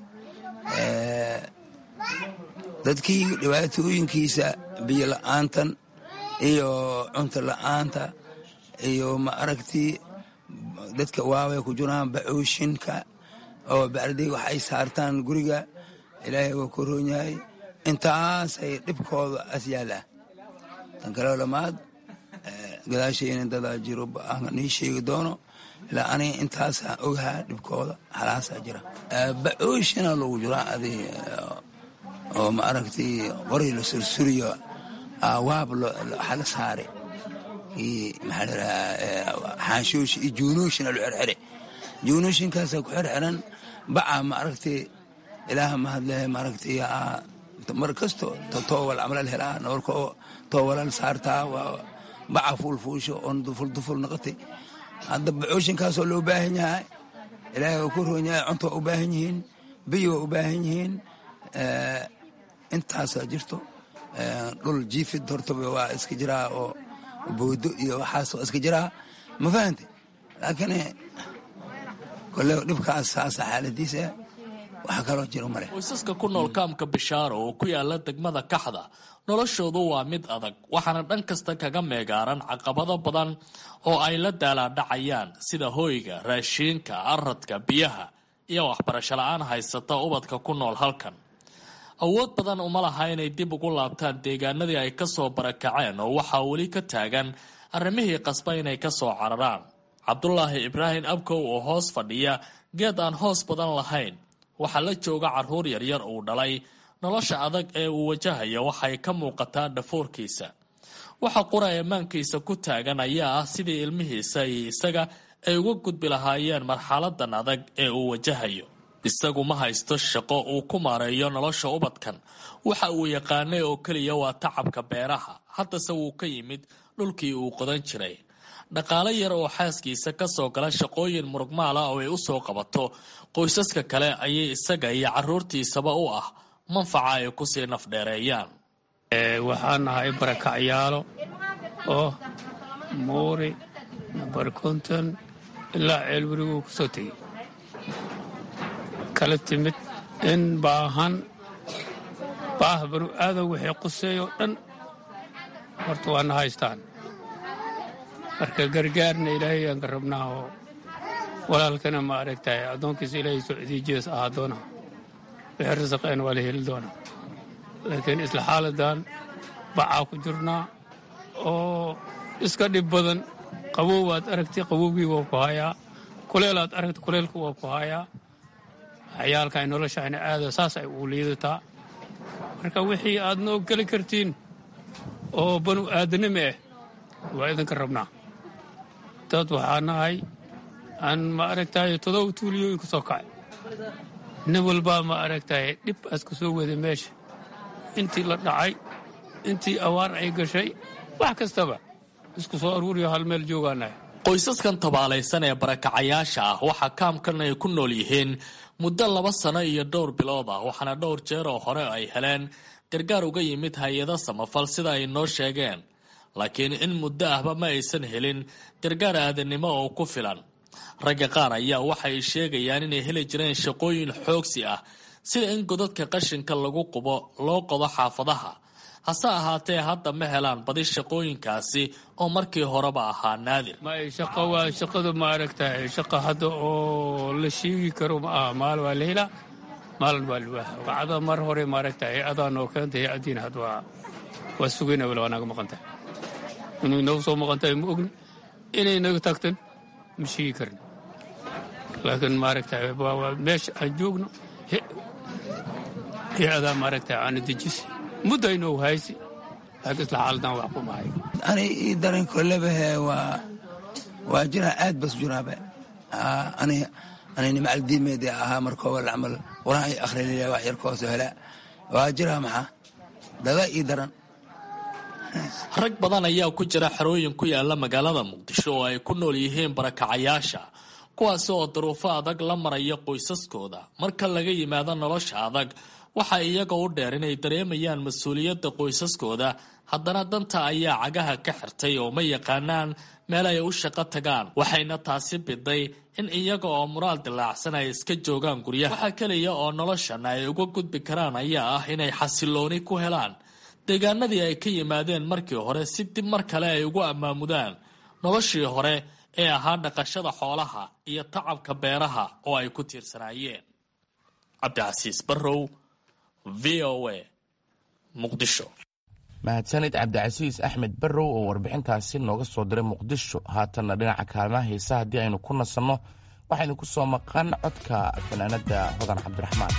dadkii dhibaatooyinkiisa biyo la'aantan iyo cunto la'aanta iyo ma aragtii dadka waaway ku jiraan bacooshinka oo bacday wax ay saartaan guriga ilaahay waa ku roon yahay intaasay dhibkooda as yaalaa tan kaleo lamaad gadaashayna dadaa jiro aan nii sheegi doono ilaa aniga intaasaan ogahaa dhibkooda halaasaa jira bacooshina lagu jiraa adi oo ma aragtay qori la sursuriyo waab hala saare maxaa ladhahaa xaanshooshi iyo juunooshina lo xerxere juunooshinkaasaa ku xerxeran baca ma aragtay ilaaha mahadlehe ma aragtay mar kasto toowal camalal helaa noorka toowalal saartaa waa baca fuulfuusho oon duful duful noqotay hadda bacooshinkaasoo loo baahan yahay ilaahay waa ku roon yahay cunta waa u baahan yihiin biyo waa u baahan yihiin intaasaa jirto dhul jiifid hortaba waa iska jiraa oo boodo iyo waxaas waa iska jiraa ma fahante laakiin kole dhibkaas saasa xaaladiisa wax kaloo jiro male qoysaska ku nool kaamka bishaaro oo ku yaala degmada kaxda noloshoodu waa mid adag waxaana dhan kasta kaga meegaaran caqabado badan oo ay la daalaadhacayaan sida hoyga raashiinka aradka biyaha iyo waxbarasho la-aan haysata ubadka ku nool halkan awood badan uma laha inay dib ugu laabtaan deegaanadii ay ka soo barakaceen oo waxaa weli ka taagan arrimihii qasba inay ka soo cararaan cabdulaahi ibraahim abkow oo hoos fadhiya geed aan hoos badan lahayn waxaa la jooga carruur yaryar uu dhalay nolosha adag ee uu wajahaya waxay ka muuqataa dhafoorkiisa waxa qura ammaankiisa ku taagan ayaa ah sidii ilmihiisa iyo isaga ay uga gudbi lahaayeen marxaladan adag ee uu wajahayo isagu ma haysto shaqo uu ku maareeyo nolosha ubadkan waxa uu yaqaanay oo keliya waa tacabka beeraha haddase wuu ka yimid dhulkii uu qodan jiray dhaqaale yar oo xaaskiisa ka soo gala shaqooyin murugmaala oo ay u soo qabato qoysaska kale ayay isaga iyo carruurtiisaba u ah manfaca ay kusii nafdheereeyaan waxaan nahay barakacyaalo oo muuri nambar konton ilaa ceelweriguu ku soo tegey kala timid in baahan baah banu aadan wixii quseeyoo dhan horta waana haystaan marka gargaarna ilaahay aan ka rabnaa oo walaalkana ma aragtahay addoonkiisa ilaahay socdii jees ahaa doona wixii rasaqeen waa la heli doonaa laakiin isla xaaladan bacaa ku jirnaa oo iska dhib badan qabow aad aragtay qabowgii waa ku hayaa kuleel aad aragtay kuleelku waa ku hayaa waxyaalka ay noloshayna aada saas ay ugu liidataa marka wixii aad noo geli kartiin oo banu aadanimo ah waa idinka rabnaa dad waxaa nahay aan ma aragtahay todoba tuuliyooyin ka soo kacay nin walbaa ma aragtahay dhib aas ka soo wada meesha intii la dhacay intii awaar ay gashay wax kastaba isku soo aruuriyo hal meel joogaanahay qoysaskan tabaalaysan ee barakacayaasha ah waxaa kaamkan ay ku nool yihiin muddo laba sano iyo dhowr bilood ah waxaana dhowr jeer oo hore ay heleen gargaar uga yimid hay-ado samafal sida ay noo sheegeen laakiin in muddo ahba ma aysan helin gargaar aadanimo oo ku filan ragga qaar ayaa waxay sheegayaan inay heli jireen shaqooyin xoogsi ah sida in godadka qashinka lagu qubo loo qodo xaafadaha hase ahaatee hadda ma helaan badi shaqooyinkaasi oo markii horeba ahaa naadir may shaqo waa shaqadu ma aragtahay shaqa hadda oo la sheegi karo ma aha maal waa la helaa maalin waa liwaaha wacada mar hore ma aragtahay adaa noo keentay addiin had waa waa sugayna wala waa naga maqan tahay inay noogu soo maqan tahay ma ogni inay naga tagtan ma sheegi karin laakiin ma aragtahay waa meesha aan joogno iyo adaa maaragtay aana dejisi muddo inuu haysi laakiin isla xaaladan wax ku mahay ani ii daran kolebahe waa waa jiraa aad bas jiraabe ani anini macaldiimeedi ahaa markooba camal quraan ay akhriliya wax yar kooso hela waa jiraa maxaa dada ii daran rag badan ayaa ku jira xerooyin ku yaala magaalada muqdisho oo ay ku nool yihiin barakacayaasha kuwaasi oo duruufo adag la maraya qoysaskooda marka laga yimaado nolosha adag waxa iyaga u dheer inay dareemayaan mas-uuliyadda qoysaskooda haddana danta ayaa cagaha ka xirtay oo ma yaqaanaan meel ay u shaqo tagaan waxayna taasi biday in iyaga oo muraal dilaacsan ay iska joogaan guryaha waxaa keliya oo noloshan ay uga gudbi karaan ayaa ah inay xasilooni ku helaan deegaanadii ay ka yimaadeen markii hore si dib mar kale ay ugu ammaamudaan noloshii hore ee ahaa dhaqashada xoolaha iyo tacabka beeraha oo ay ku tiirsanaayeen cabdicasiis barrow v o a muqdisho mahadsanid cabdicasiis axmed barrow oo warbixintaasi nooga soo diray muqdisho haatanna dhinaca kaalmaha heesa haddii aynu ku nasanno waxaynu ku soo maqan codka fanaanada hodan cabdiraxmaan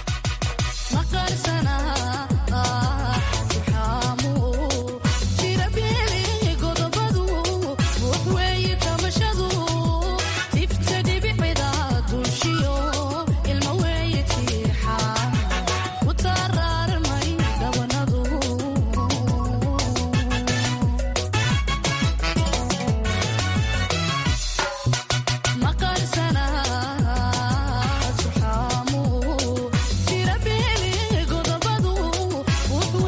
Tira bele godobadu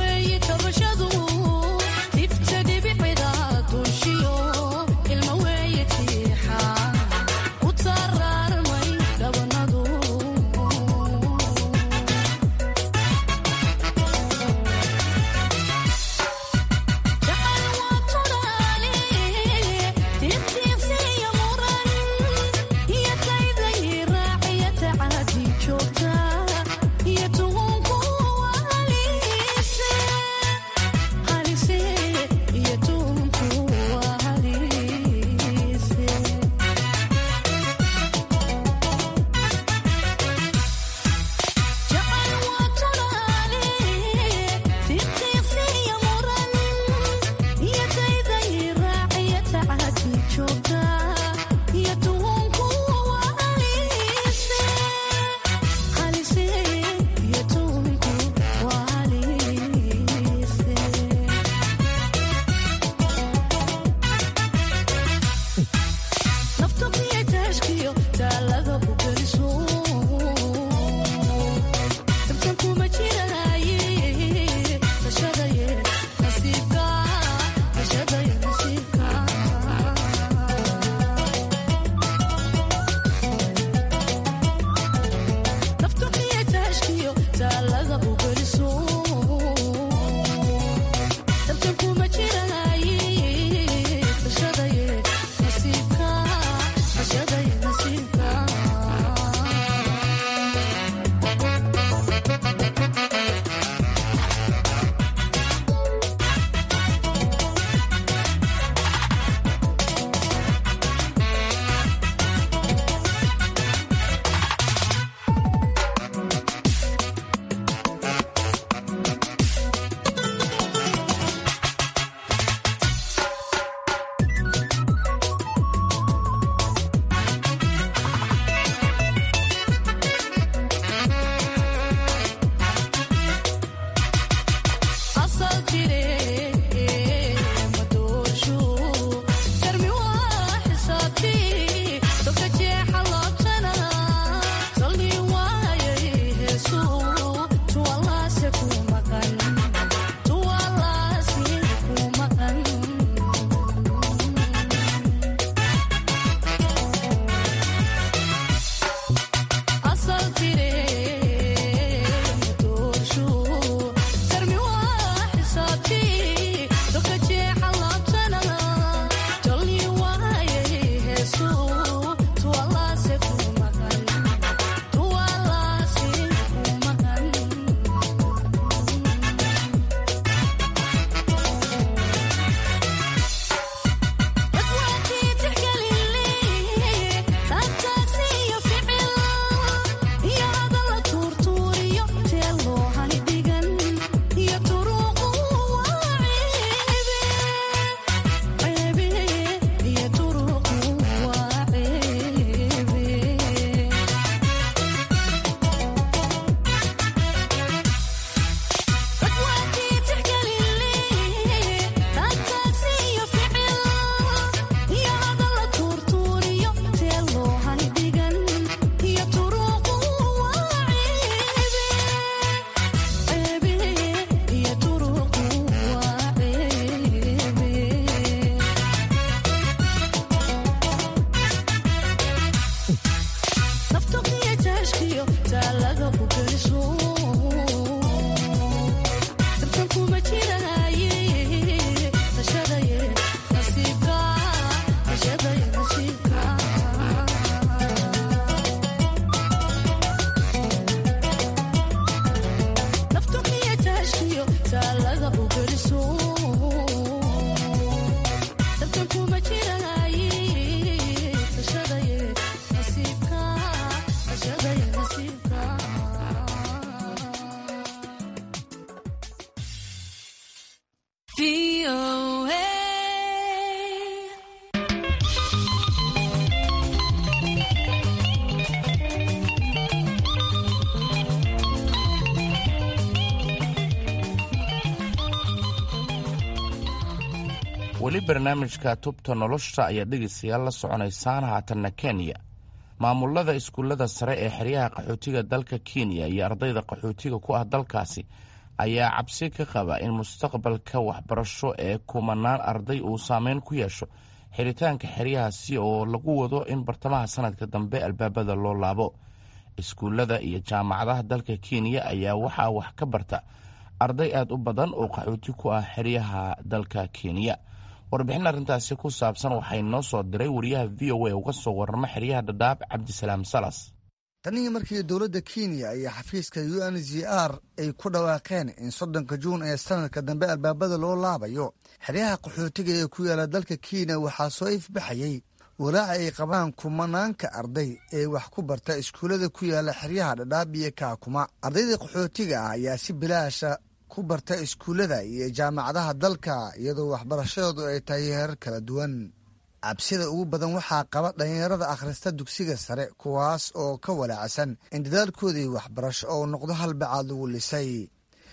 weli barnaamijka tubta nolosha ayaa dhegaystayaal la soconaysaan haatanna kenya maamulada iskuullada sare ee xeryaha qaxootiga dalka kenya iyo ardayda qaxootiga ku ah dalkaasi ayaa cabsi ka qaba in mustaqbalka waxbarasho ee kumanaan arday uu saameyn ku yeesho xiritaanka xeryahaasi oo lagu wado in bartamaha sanadka dambe albaabada loo laabo iskuullada iyo jaamacadaha dalka kenya ayaa waxaa wax ka barta arday aad u badan oo qaxooti ku ah xeryaha dalka kenya warbixin arrintaasi ku saabsan waxay noo soo diray wariyaha v o a uga soo warrama xeryaha dhadhaab cabdisalaam salas tanii markii dowladda kenya iyo xafiiska u n g r ay ku dhawaaqeen in soddonka juun ee sanadka dambe albaabada loo laabayo xeryaha qaxootiga ee ku yaala dalka kenya waxaa soo ifbaxayey walaaca ay qabaan kumanaanka arday ee wax ku barta iskuullada ku yaala xeryaha dhadhaab iyo kaakuma ardayda qaxootiga ah ayaa si bilaasha ku barta iskuullada iyo jaamacadaha dalka iyadoo waxbarashadoodu ay tahay heerar kala duwan cabsida ugu badan waxaa qaba dhallinyarada akhrista dugsiga sare kuwaas oo ka walaacsan in dadaalkoodii waxbarasho oo noqdo halbacaad lagu lisay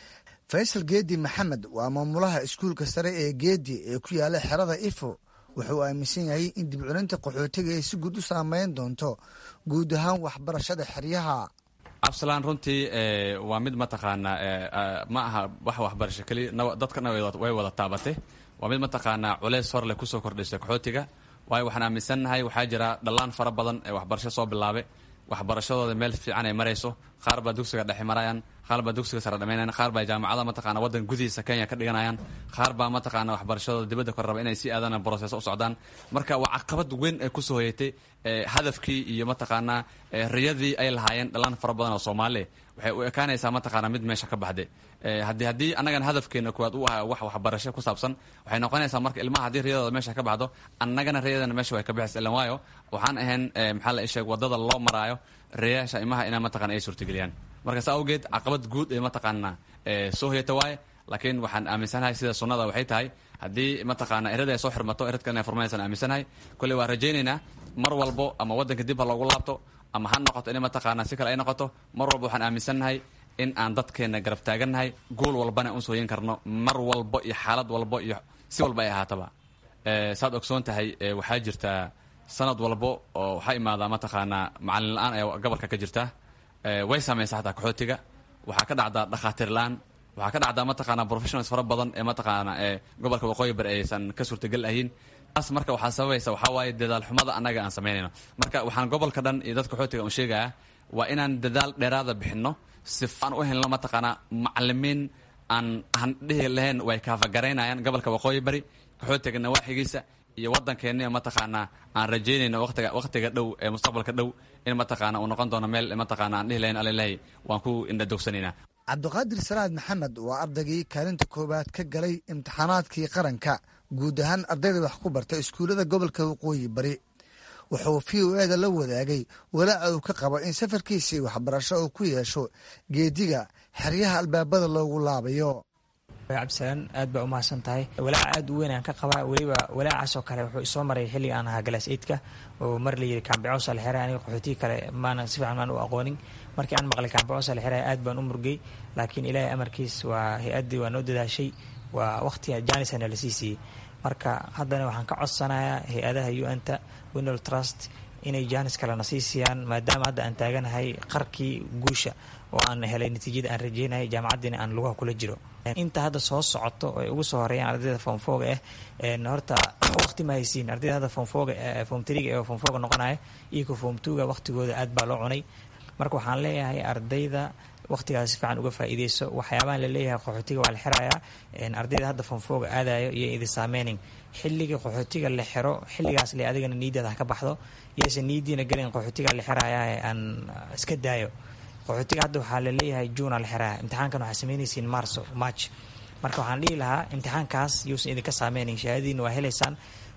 faysal geedi maxamed waa maamulaha iskuulka sare ee geedi ee ku yaala xerada ifo wuxuu aaminsan yahay in dibculinta qaxootiga ay si guud u saameyn doonto guud ahaan waxbarashada xeryaha absalaan runtii waa mid mataqaanaa ma aha wax waxbarasho keliya dadkana way wada taabatay waa mid mataqaanaa culeys hor leh kusoo kordhisay qaxootiga waayo waxaan aaminsannahay waxaa jira dhallaan fara badan ee waxbarasho soo bilaabe waxbarashadooda meel fiican ay marayso qaar baa dugsiga dhexe marayaan qaar baa dugsiga sare dhameynayan qaar baa jaamacada mataqana waddan gudihiisa kenya ka dhiganayaan qaar baa mataqaana waxbarashadooda dibadda kor raba inay si aadana broseso u socdaan marka waa caqabad weyn ee kusoo hoyatay hadafkii iyo mataqaanaa riyadii ay lahaayeen dhallaan fara badan oo soomaali waxay u ekaanaysaa mataqaana mid meesha ka baxday haddii haddii annagana hadafkeena kuwaad u aha wax waxbarasho ku saabsan waxay noqonaysaa marka ilmaha haddii riyadooda meesha ka baxdo annagana riyadana meesha way ka baxaysa ilan waayo waxaan ahayn maxaa la sheeg wadada loo maraayo riyaasha imaha inaa mataqana ay suurtageliyaan marka saa awgeed caqabad guud ee mataqaanaa soo hoyata waaye laakiin waxaan aaminsanahay sida sunnada waxay tahay haddii mataqaana erada ay soo xirmato eradka inay furmanaysan aaminsanahay kolley waan rajaynaynaa mar walbo ama waddanka dib ha loogu laabto ama ha noqoto inay mataqaanaa si kale ay noqoto mar walba waxaan aaminsannahay in aan dadkeenna garab taagannahay gool walbana un sooyin karno mar walbo iyo xaalad walbo iyo si walba ay ahaataba saad ogsoon tahay waxaa jirtaa sanad walbo oo waxaa imaadaa mataqaanaa macalin la-aan ee gobolka ka jirta way saamaysaa xataa qaxootiga waxaa ka dhacdaa dhakhaatiir la-aan waxaa ka dhacdaa mataqaanaa professionals fara badan ee mataqaana ee gobolka waqooyi bari aysan ka suurtagal ahayn taas marka waxaa sababaysa waxaa waaye dadaal xumada annaga aan samaynayno marka waxaan gobolka dhan iyo dadka qaxootiga un sheegayaa waa inaan dadaal dheeraada bixinno sifaan u helno mataqaanaa macalimiin aan aan dhihi lahayn way kaafagaraynayaan gobolka waqooyi bari qaxootiga nawaaxigiisa iyo waddankeena mataqaanaa aan rajaynayno waqtiga waqtiga dhow ee mustaqbalka dhow in mataqaana uu noqon doono meel mataqaana aan dhihi lahayn alilaahi waan ku indhadogsanaynaa cabdiqaadir salaad maxamed waa ardaygii kaalinta koowaad ka galay imtixaanaadkii qaranka guud ahaan ardayda wax ku barta iskuullada gobolka waqooyi bari wuxuu v o eda la wadaagay walaaca uu ka qabo in safarkiisii waxbarasho uu ku yeesho geediga xeryaha albaabada loogu laabayo cabdisalaan aad baa umahadsan tahay walaaca aad u weyn aan ka qabaa weliba walaacaasoo kale wuxuu isoo maray xilliga aan ahaa galaas eidka oo mar la yidhi kaambicoos la xiray aniga qaxootiga kale maana si fiican maan u aqoonin markii aan maqlay kaambicoos la xiray aad baan u murgay laakiin ilaahay amarkiis waa hay-addii waa noo dadaashay waa waqtiga jaanisana la sii siiyey marka haddana waxaan ka codsanayaa hay-adaha un-ta winal trust inay jaanis kalena sii siiyaan maadaama hadda aan taaganahay qarkii guusha oo aan helay natiijada aan rajeynahay jaamacaddiina aan lugaha kula jiro inta hadda soo socoto ay ugu soo horeeyaan ardayda foomfooga ah horta waqti ma haysiin ardayda hadda foomfooga foom triga ee foomfooga noqonaya iyo ka foom tuga waqtigooda aad baa loo cunay marka waxaan leeyahay ardayda waqtigaas si fiican uga faa'iideyso waxyaabahan la leeyahay qaxootiga waa la xirayaa ardayda hadda foomfooga aadayo iyo idi saameynin xilliga qaxootiga la xiro xilligaas le adigana niidaada ha ka baxdo yayse niidiina gelin qaxootiga la xirayaa aan iska daayo qaxootiga hadda waxaa la leeyahay juuna la xiraya imtixaankan waxaa sameynaysiin marso march marka waxaan dhihi lahaa imtixaankaas yuusan idinka saameynayn shahaadadiina waa helaysaan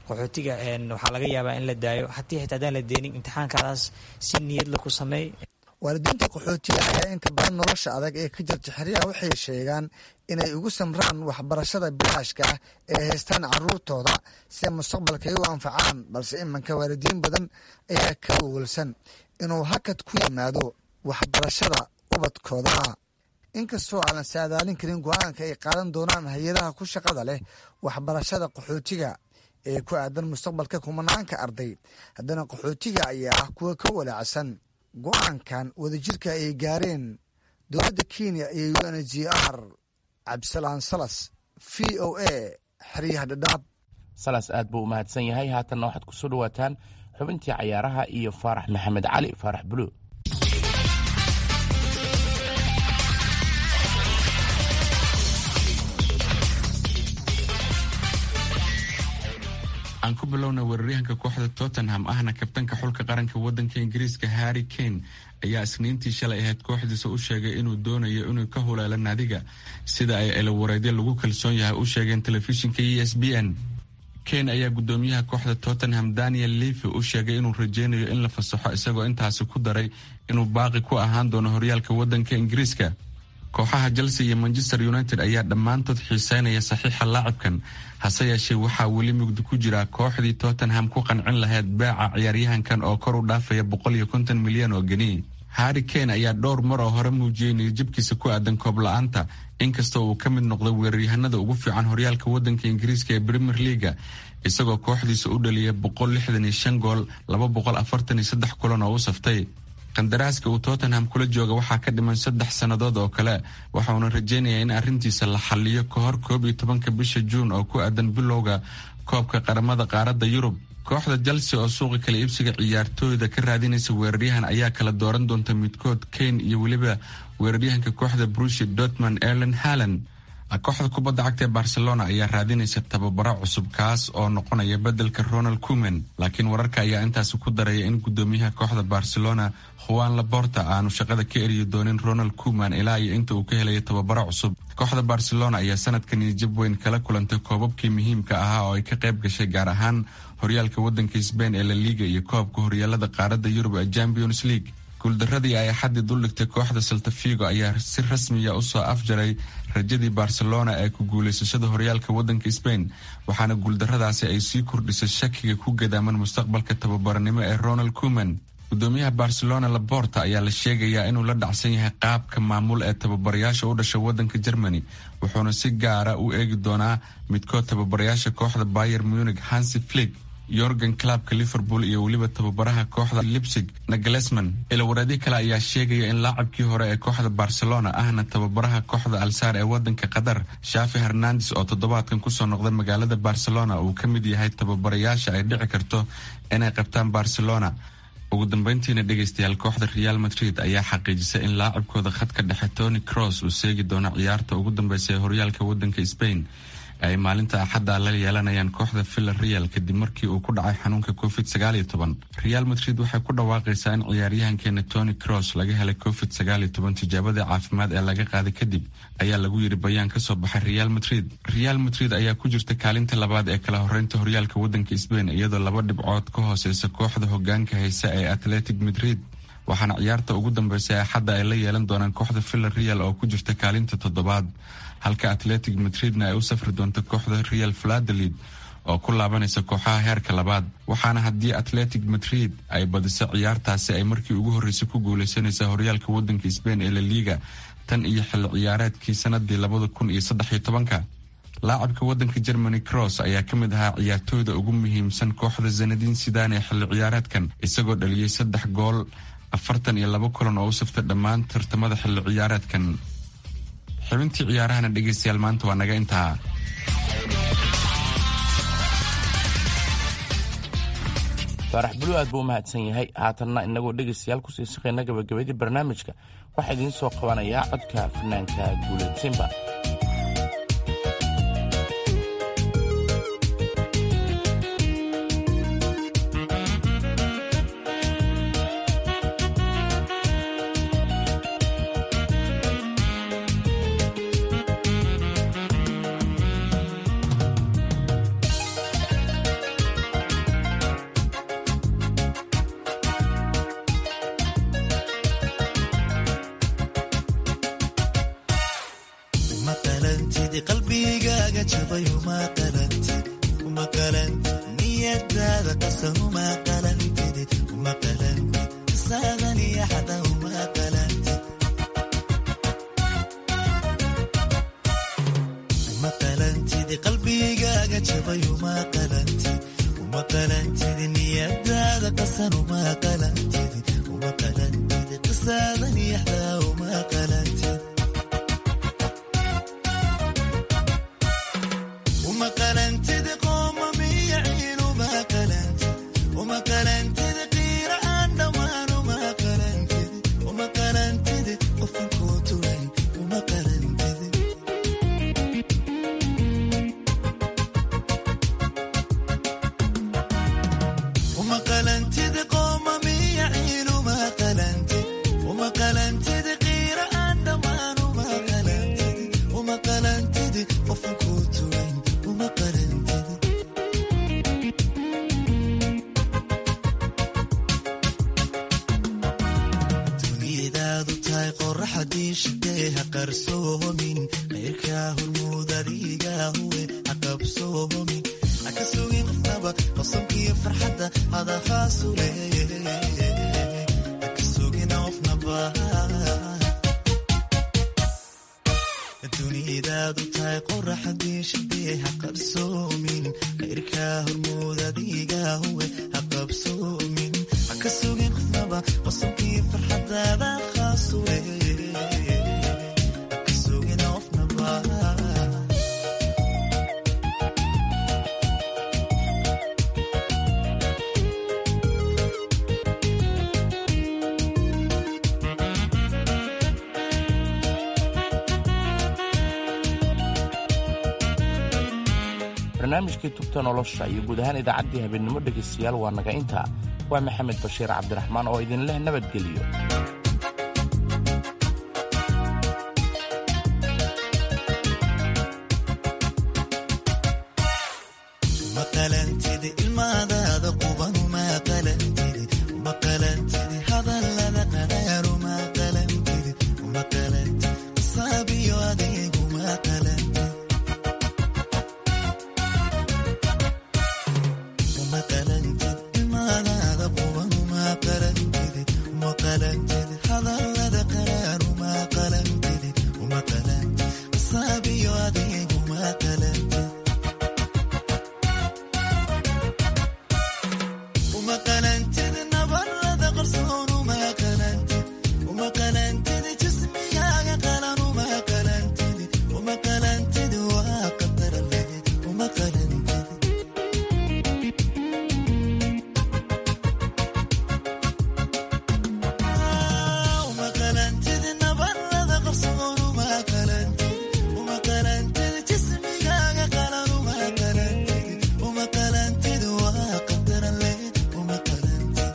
qaxootiga waxaa laga yaabaa in la daayo hatii xitaa haddaan la deenin imtixaankadaas si niyadla ku sameey waalidiinta qaxootiga ayaa inta badan nolosha adag ee ka jirta xeryaha waxay sheegaan inay ugu samraan waxbarashada bilaashka ah ee haystaan caruurtooda si mustaqbalka ay u anfacaan balse imanka waalidiin badan ayaa ka wawalsan inuu hakad ku yimaado waxbarashada ubadkooda inkastoo aanan saadaalin karin go-aanka ay qaadan doonaan hay-adaha ku shaqada leh waxbarashada qaxootiga ee ku aadan mustaqbalka kumanaanka arday haddana qaxootiga ayaa ah kuwa ka walaacsan go-aankan wadajirka ay gaareen dowladda kenya iyo u n g r cabdisalaan salas v o a xeryaha dhadhaab salas aad buu u mahadsan yahay haatanna waxaad kusoo dhawaataan xubintii cayaaraha iyo faarax maxamed cali faarax buluug aan ku bilowna weeraryahanka kooxda tottenham ahna kabtanka xulka qaranka wadanka ingiriiska harry kane ayaa isniintii shalay ahayd kooxdiisa u sheegay inuu doonayo inuu ka huleelo naadiga sida ay elowareedyo lagu kalsoon yahay u sheegeen telefishinka e s b n kane ayaa gudoomiyaha kooxda tottenham daniel levy u sheegay inuu rajeynayo in la fasaxo isagoo intaasi ku daray inuu baaqi ku ahaan doono horyaalka wadanka ingiriiska kooxaha chelsea iyo manchester united ayaa dhammaantood xiiseynaya saxiixa laacibkan hase yeeshee waxaa weli mugdi ku jira kooxdii tottenham ku qancin lahayd beeca ciyaaryahankan oo kor u dhaafaya boqol iyo konton milyan oo geni harry kane ayaa dhowr mar oo hore muujiyey niyadjabkiisa ku aadan koob la-aanta inkastoo uu ka mid noqday weeraryahanada ugu fiican horyaalka wadanka ingiriiska ee premier leaga isagoo kooxdiisa u dhaliyay boqol lixdan iyo shan gool laba boqol afartan iyo saddex kulan oo u saftay qandaraaska uu tottenham kula jooga waxaa ka dhiman saddex sannadood oo kale waxauna rajeynayaa in arrintiisa la xaliyo ka hor koob iyo tobanka bisha juun oo ku aadan bilowga koobka qaramada qaaradda yurub kooxda chelsea oo suuqa kala iibsiga ciyaartooyda ka raadinaysa weeraryahan ayaa kala dooran doonta midkood kane iyo weliba weeraryahanka kooxda brushi dortmund erlen halland kooxda kubadda cagta ee barcelona ayaa raadinaysa tababaro cusub kaas oo noqonaya bedelka ronald cumen laakiin wararka ayaa intaasi ku daraya in gudoomiyaha kooxda barcelona juan laborta aanu shaqada ka eriyi doonin ronald cuman ilaa iyo inta uu ka helaya tababaro cusub kooxda barcelona ayaa sanadkan niyajab weyn kala kulantay koobabkii muhiimka ahaa oo ay ka qayb gashay gaar ahaan horyaalka wadanka sbain ee la liga iyo koobka horyaalada qaaradda yurub ee champions league guuldaradii ay axaddii duldhigtay kooxda saltafigo ayaa si rasmiya usoo afjaray rajadii barcelona ee ku guulaysashada horyaalka wadanka sbain waxaana guuldaradaasi ay sii kordhisay shakiga ku gadaaman mustaqbalka tababaranimo ee ronald cuman gudoomiyaha barcelona laborta ayaa la sheegayaa inuu la dhacsan yahay qaabka maamul ee tababarayaasha u dhasha wadanka germany wuxuuna si gaara u eegi doonaa midkood tababarayaasha kooxda bayer munich hansi flig yorgan clubka liverpool iyo weliba tababaraha kooxda lipsig naglesman ilawareedyo kale ayaa sheegaya in laacabkii hore ee kooxda barcelona ahna tababaraha kooxda alsaar ee wadanka qatar shafi hernandes oo toddobaadkan kusoo noqday magaalada barcelona uu ka mid yahay tababarayaasha ay dhici karto inay qabtaan barcelona ugu dambeyntiina dhegaystayaal kooxda real madrid ayaa xaqiijisay in laacabkooda khadka dhexe tony cross uu seegi doono ciyaarta ugu dambeysa ee horyaalka wadanka spain ay maalinta axadda la yeelanayaan kooxda villa real kadib markii uu ku dhacay xanuunka covid sagaal iyo toban real madrid waxay ku dhawaaqaysaa in ciyaaryahankeena tony cross laga helay covid sagaal iyo toban tijaabadii caafimaad ee laga qaaday kadib ayaa lagu yiri bayaan kasoo baxay real madrid real madrid ayaa ku jirta kaalinta labaad ee kala horeynta horyaalka wadanka sbain iyadoo laba dhibcood ka hooseysa kooxda hogaanka haysa ee atletic madrid waxaana ciyaarta ugu dambeysa axadda ay la yeelan doonaan kooxda villa real oo ku jirta kaalinta toddobaad halka atletic madridna ay u safri doonto kooxda real valadolid oo ku laabanaysa kooxaha heerka labaad waxaana haddii atletic madrid ay badiso ciyaartaasi ay markii ugu horreysay ku guuleysanaysa horyaalka wadanka sbain ee la liga tan iyo xilli ciyaareedkii sanadii labada kun iyo saddex iyo tobanka laacabka wadanka germany cross ayaa ka mid ahaa ciyaartooyda ugu muhiimsan kooxda zanadiin sidan ee xilli ciyaareedkan isagoo dhaliyey saddex gool afartan iyo laba kulan oo u saftay dhammaan tartamada xilli ciyaareedkan xubintii ciyaarahana dhegeystayaal maanta waa naga intaa faarax bulu aad buu u mahadsan yahay haatanna inagoo dhegaystayaal kusii shaqayna gabagabadii barnaamijka waxaa idiin soo qabanayaa codka fanaanka guuleed simba qalantid qalbigaaga jabay uma qalantid uma qalantid niyadaada qasan uma qalantid uma qalantid qisaadan iyo xada uma qalantid uma qalantid qalbigaaga jabay uma qalantid uma qalantid niyadaada qasan uma qalantid uma qalantid qisaadan iyo xada uma qalantid uma qalantid qooma miyaciin uma qalantid uma qalantid qiira aan dhammaan uma qalantid uma qalantid qofan kuu tulayn uma qalantid uma qalantid qooma miyaciin uma qalantid uma qalantid qiira aan dhammaan uma qalantid uma qalantid qofan kuu tulayn uma qalantid duniyadaadu tahay qoraxadii shidee ha qarsoomin qayrkaa hormuud adiga huwe ha qabsoomin ha ka sugin qofnaba qosobkiyo farxadda hada khaasu leeye ha ka sugin qofnaba duniyadaadu tahay qoraxadii shidee ha qarsoomin qayrkaa hormuud adiga huwe ha qabsoomin ha ka sugin qofnaba qosobkii farxadaada khaasu leeye ha ka sugin qofnaba barnaamijkii tubta nolosha iyo guud ahaan idaacaddii habeenimo dhegaystayaal waa naga intaa waa maxamed bashiir cabdiraxmaan oo idin leh nabadgelyo uma qalantid ilmaadaada quban uma qalantid uma qalantid hadallada qadhaar uma qalantid uma qalantid saabiyo adeeg uma qalantid uma qalantid ilmaadaada quban uma qalantid uma qalantid hadallada qadhaar uma qalantid uma qalantid saabiyo adeeg uma qalantid uma qalantid nabarada qarsoon uma qalantid uma qalantid jismigaaga qalan uma qalantid uma qalantid waa qadar leh uma qalantid uma qalantid nabarada qarsoon uma qalantid uma qalantid jismigaaga qalan uma qalantid uma qalantid waa qadar leh uma qalantid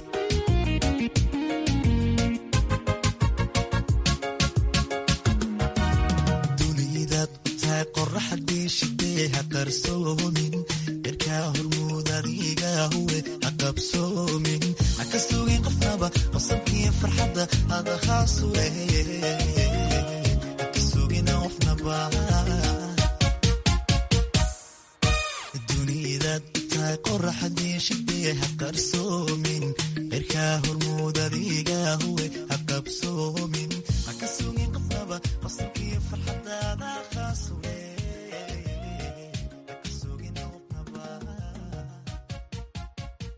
dunidaad u tahay qoraxadii shidee ha qarsoomin dherkaa hormuud adiga huwe ha qabsoomin ha ka sugin qofnaba qosabkii farxadda hada khaasu leeye ha ka sugin qofnaba dunidaad u tahay qoraxadii shidee ha qarsoomin dherkaa hormuud adiga huwe ha qabsoomin ha ka sugin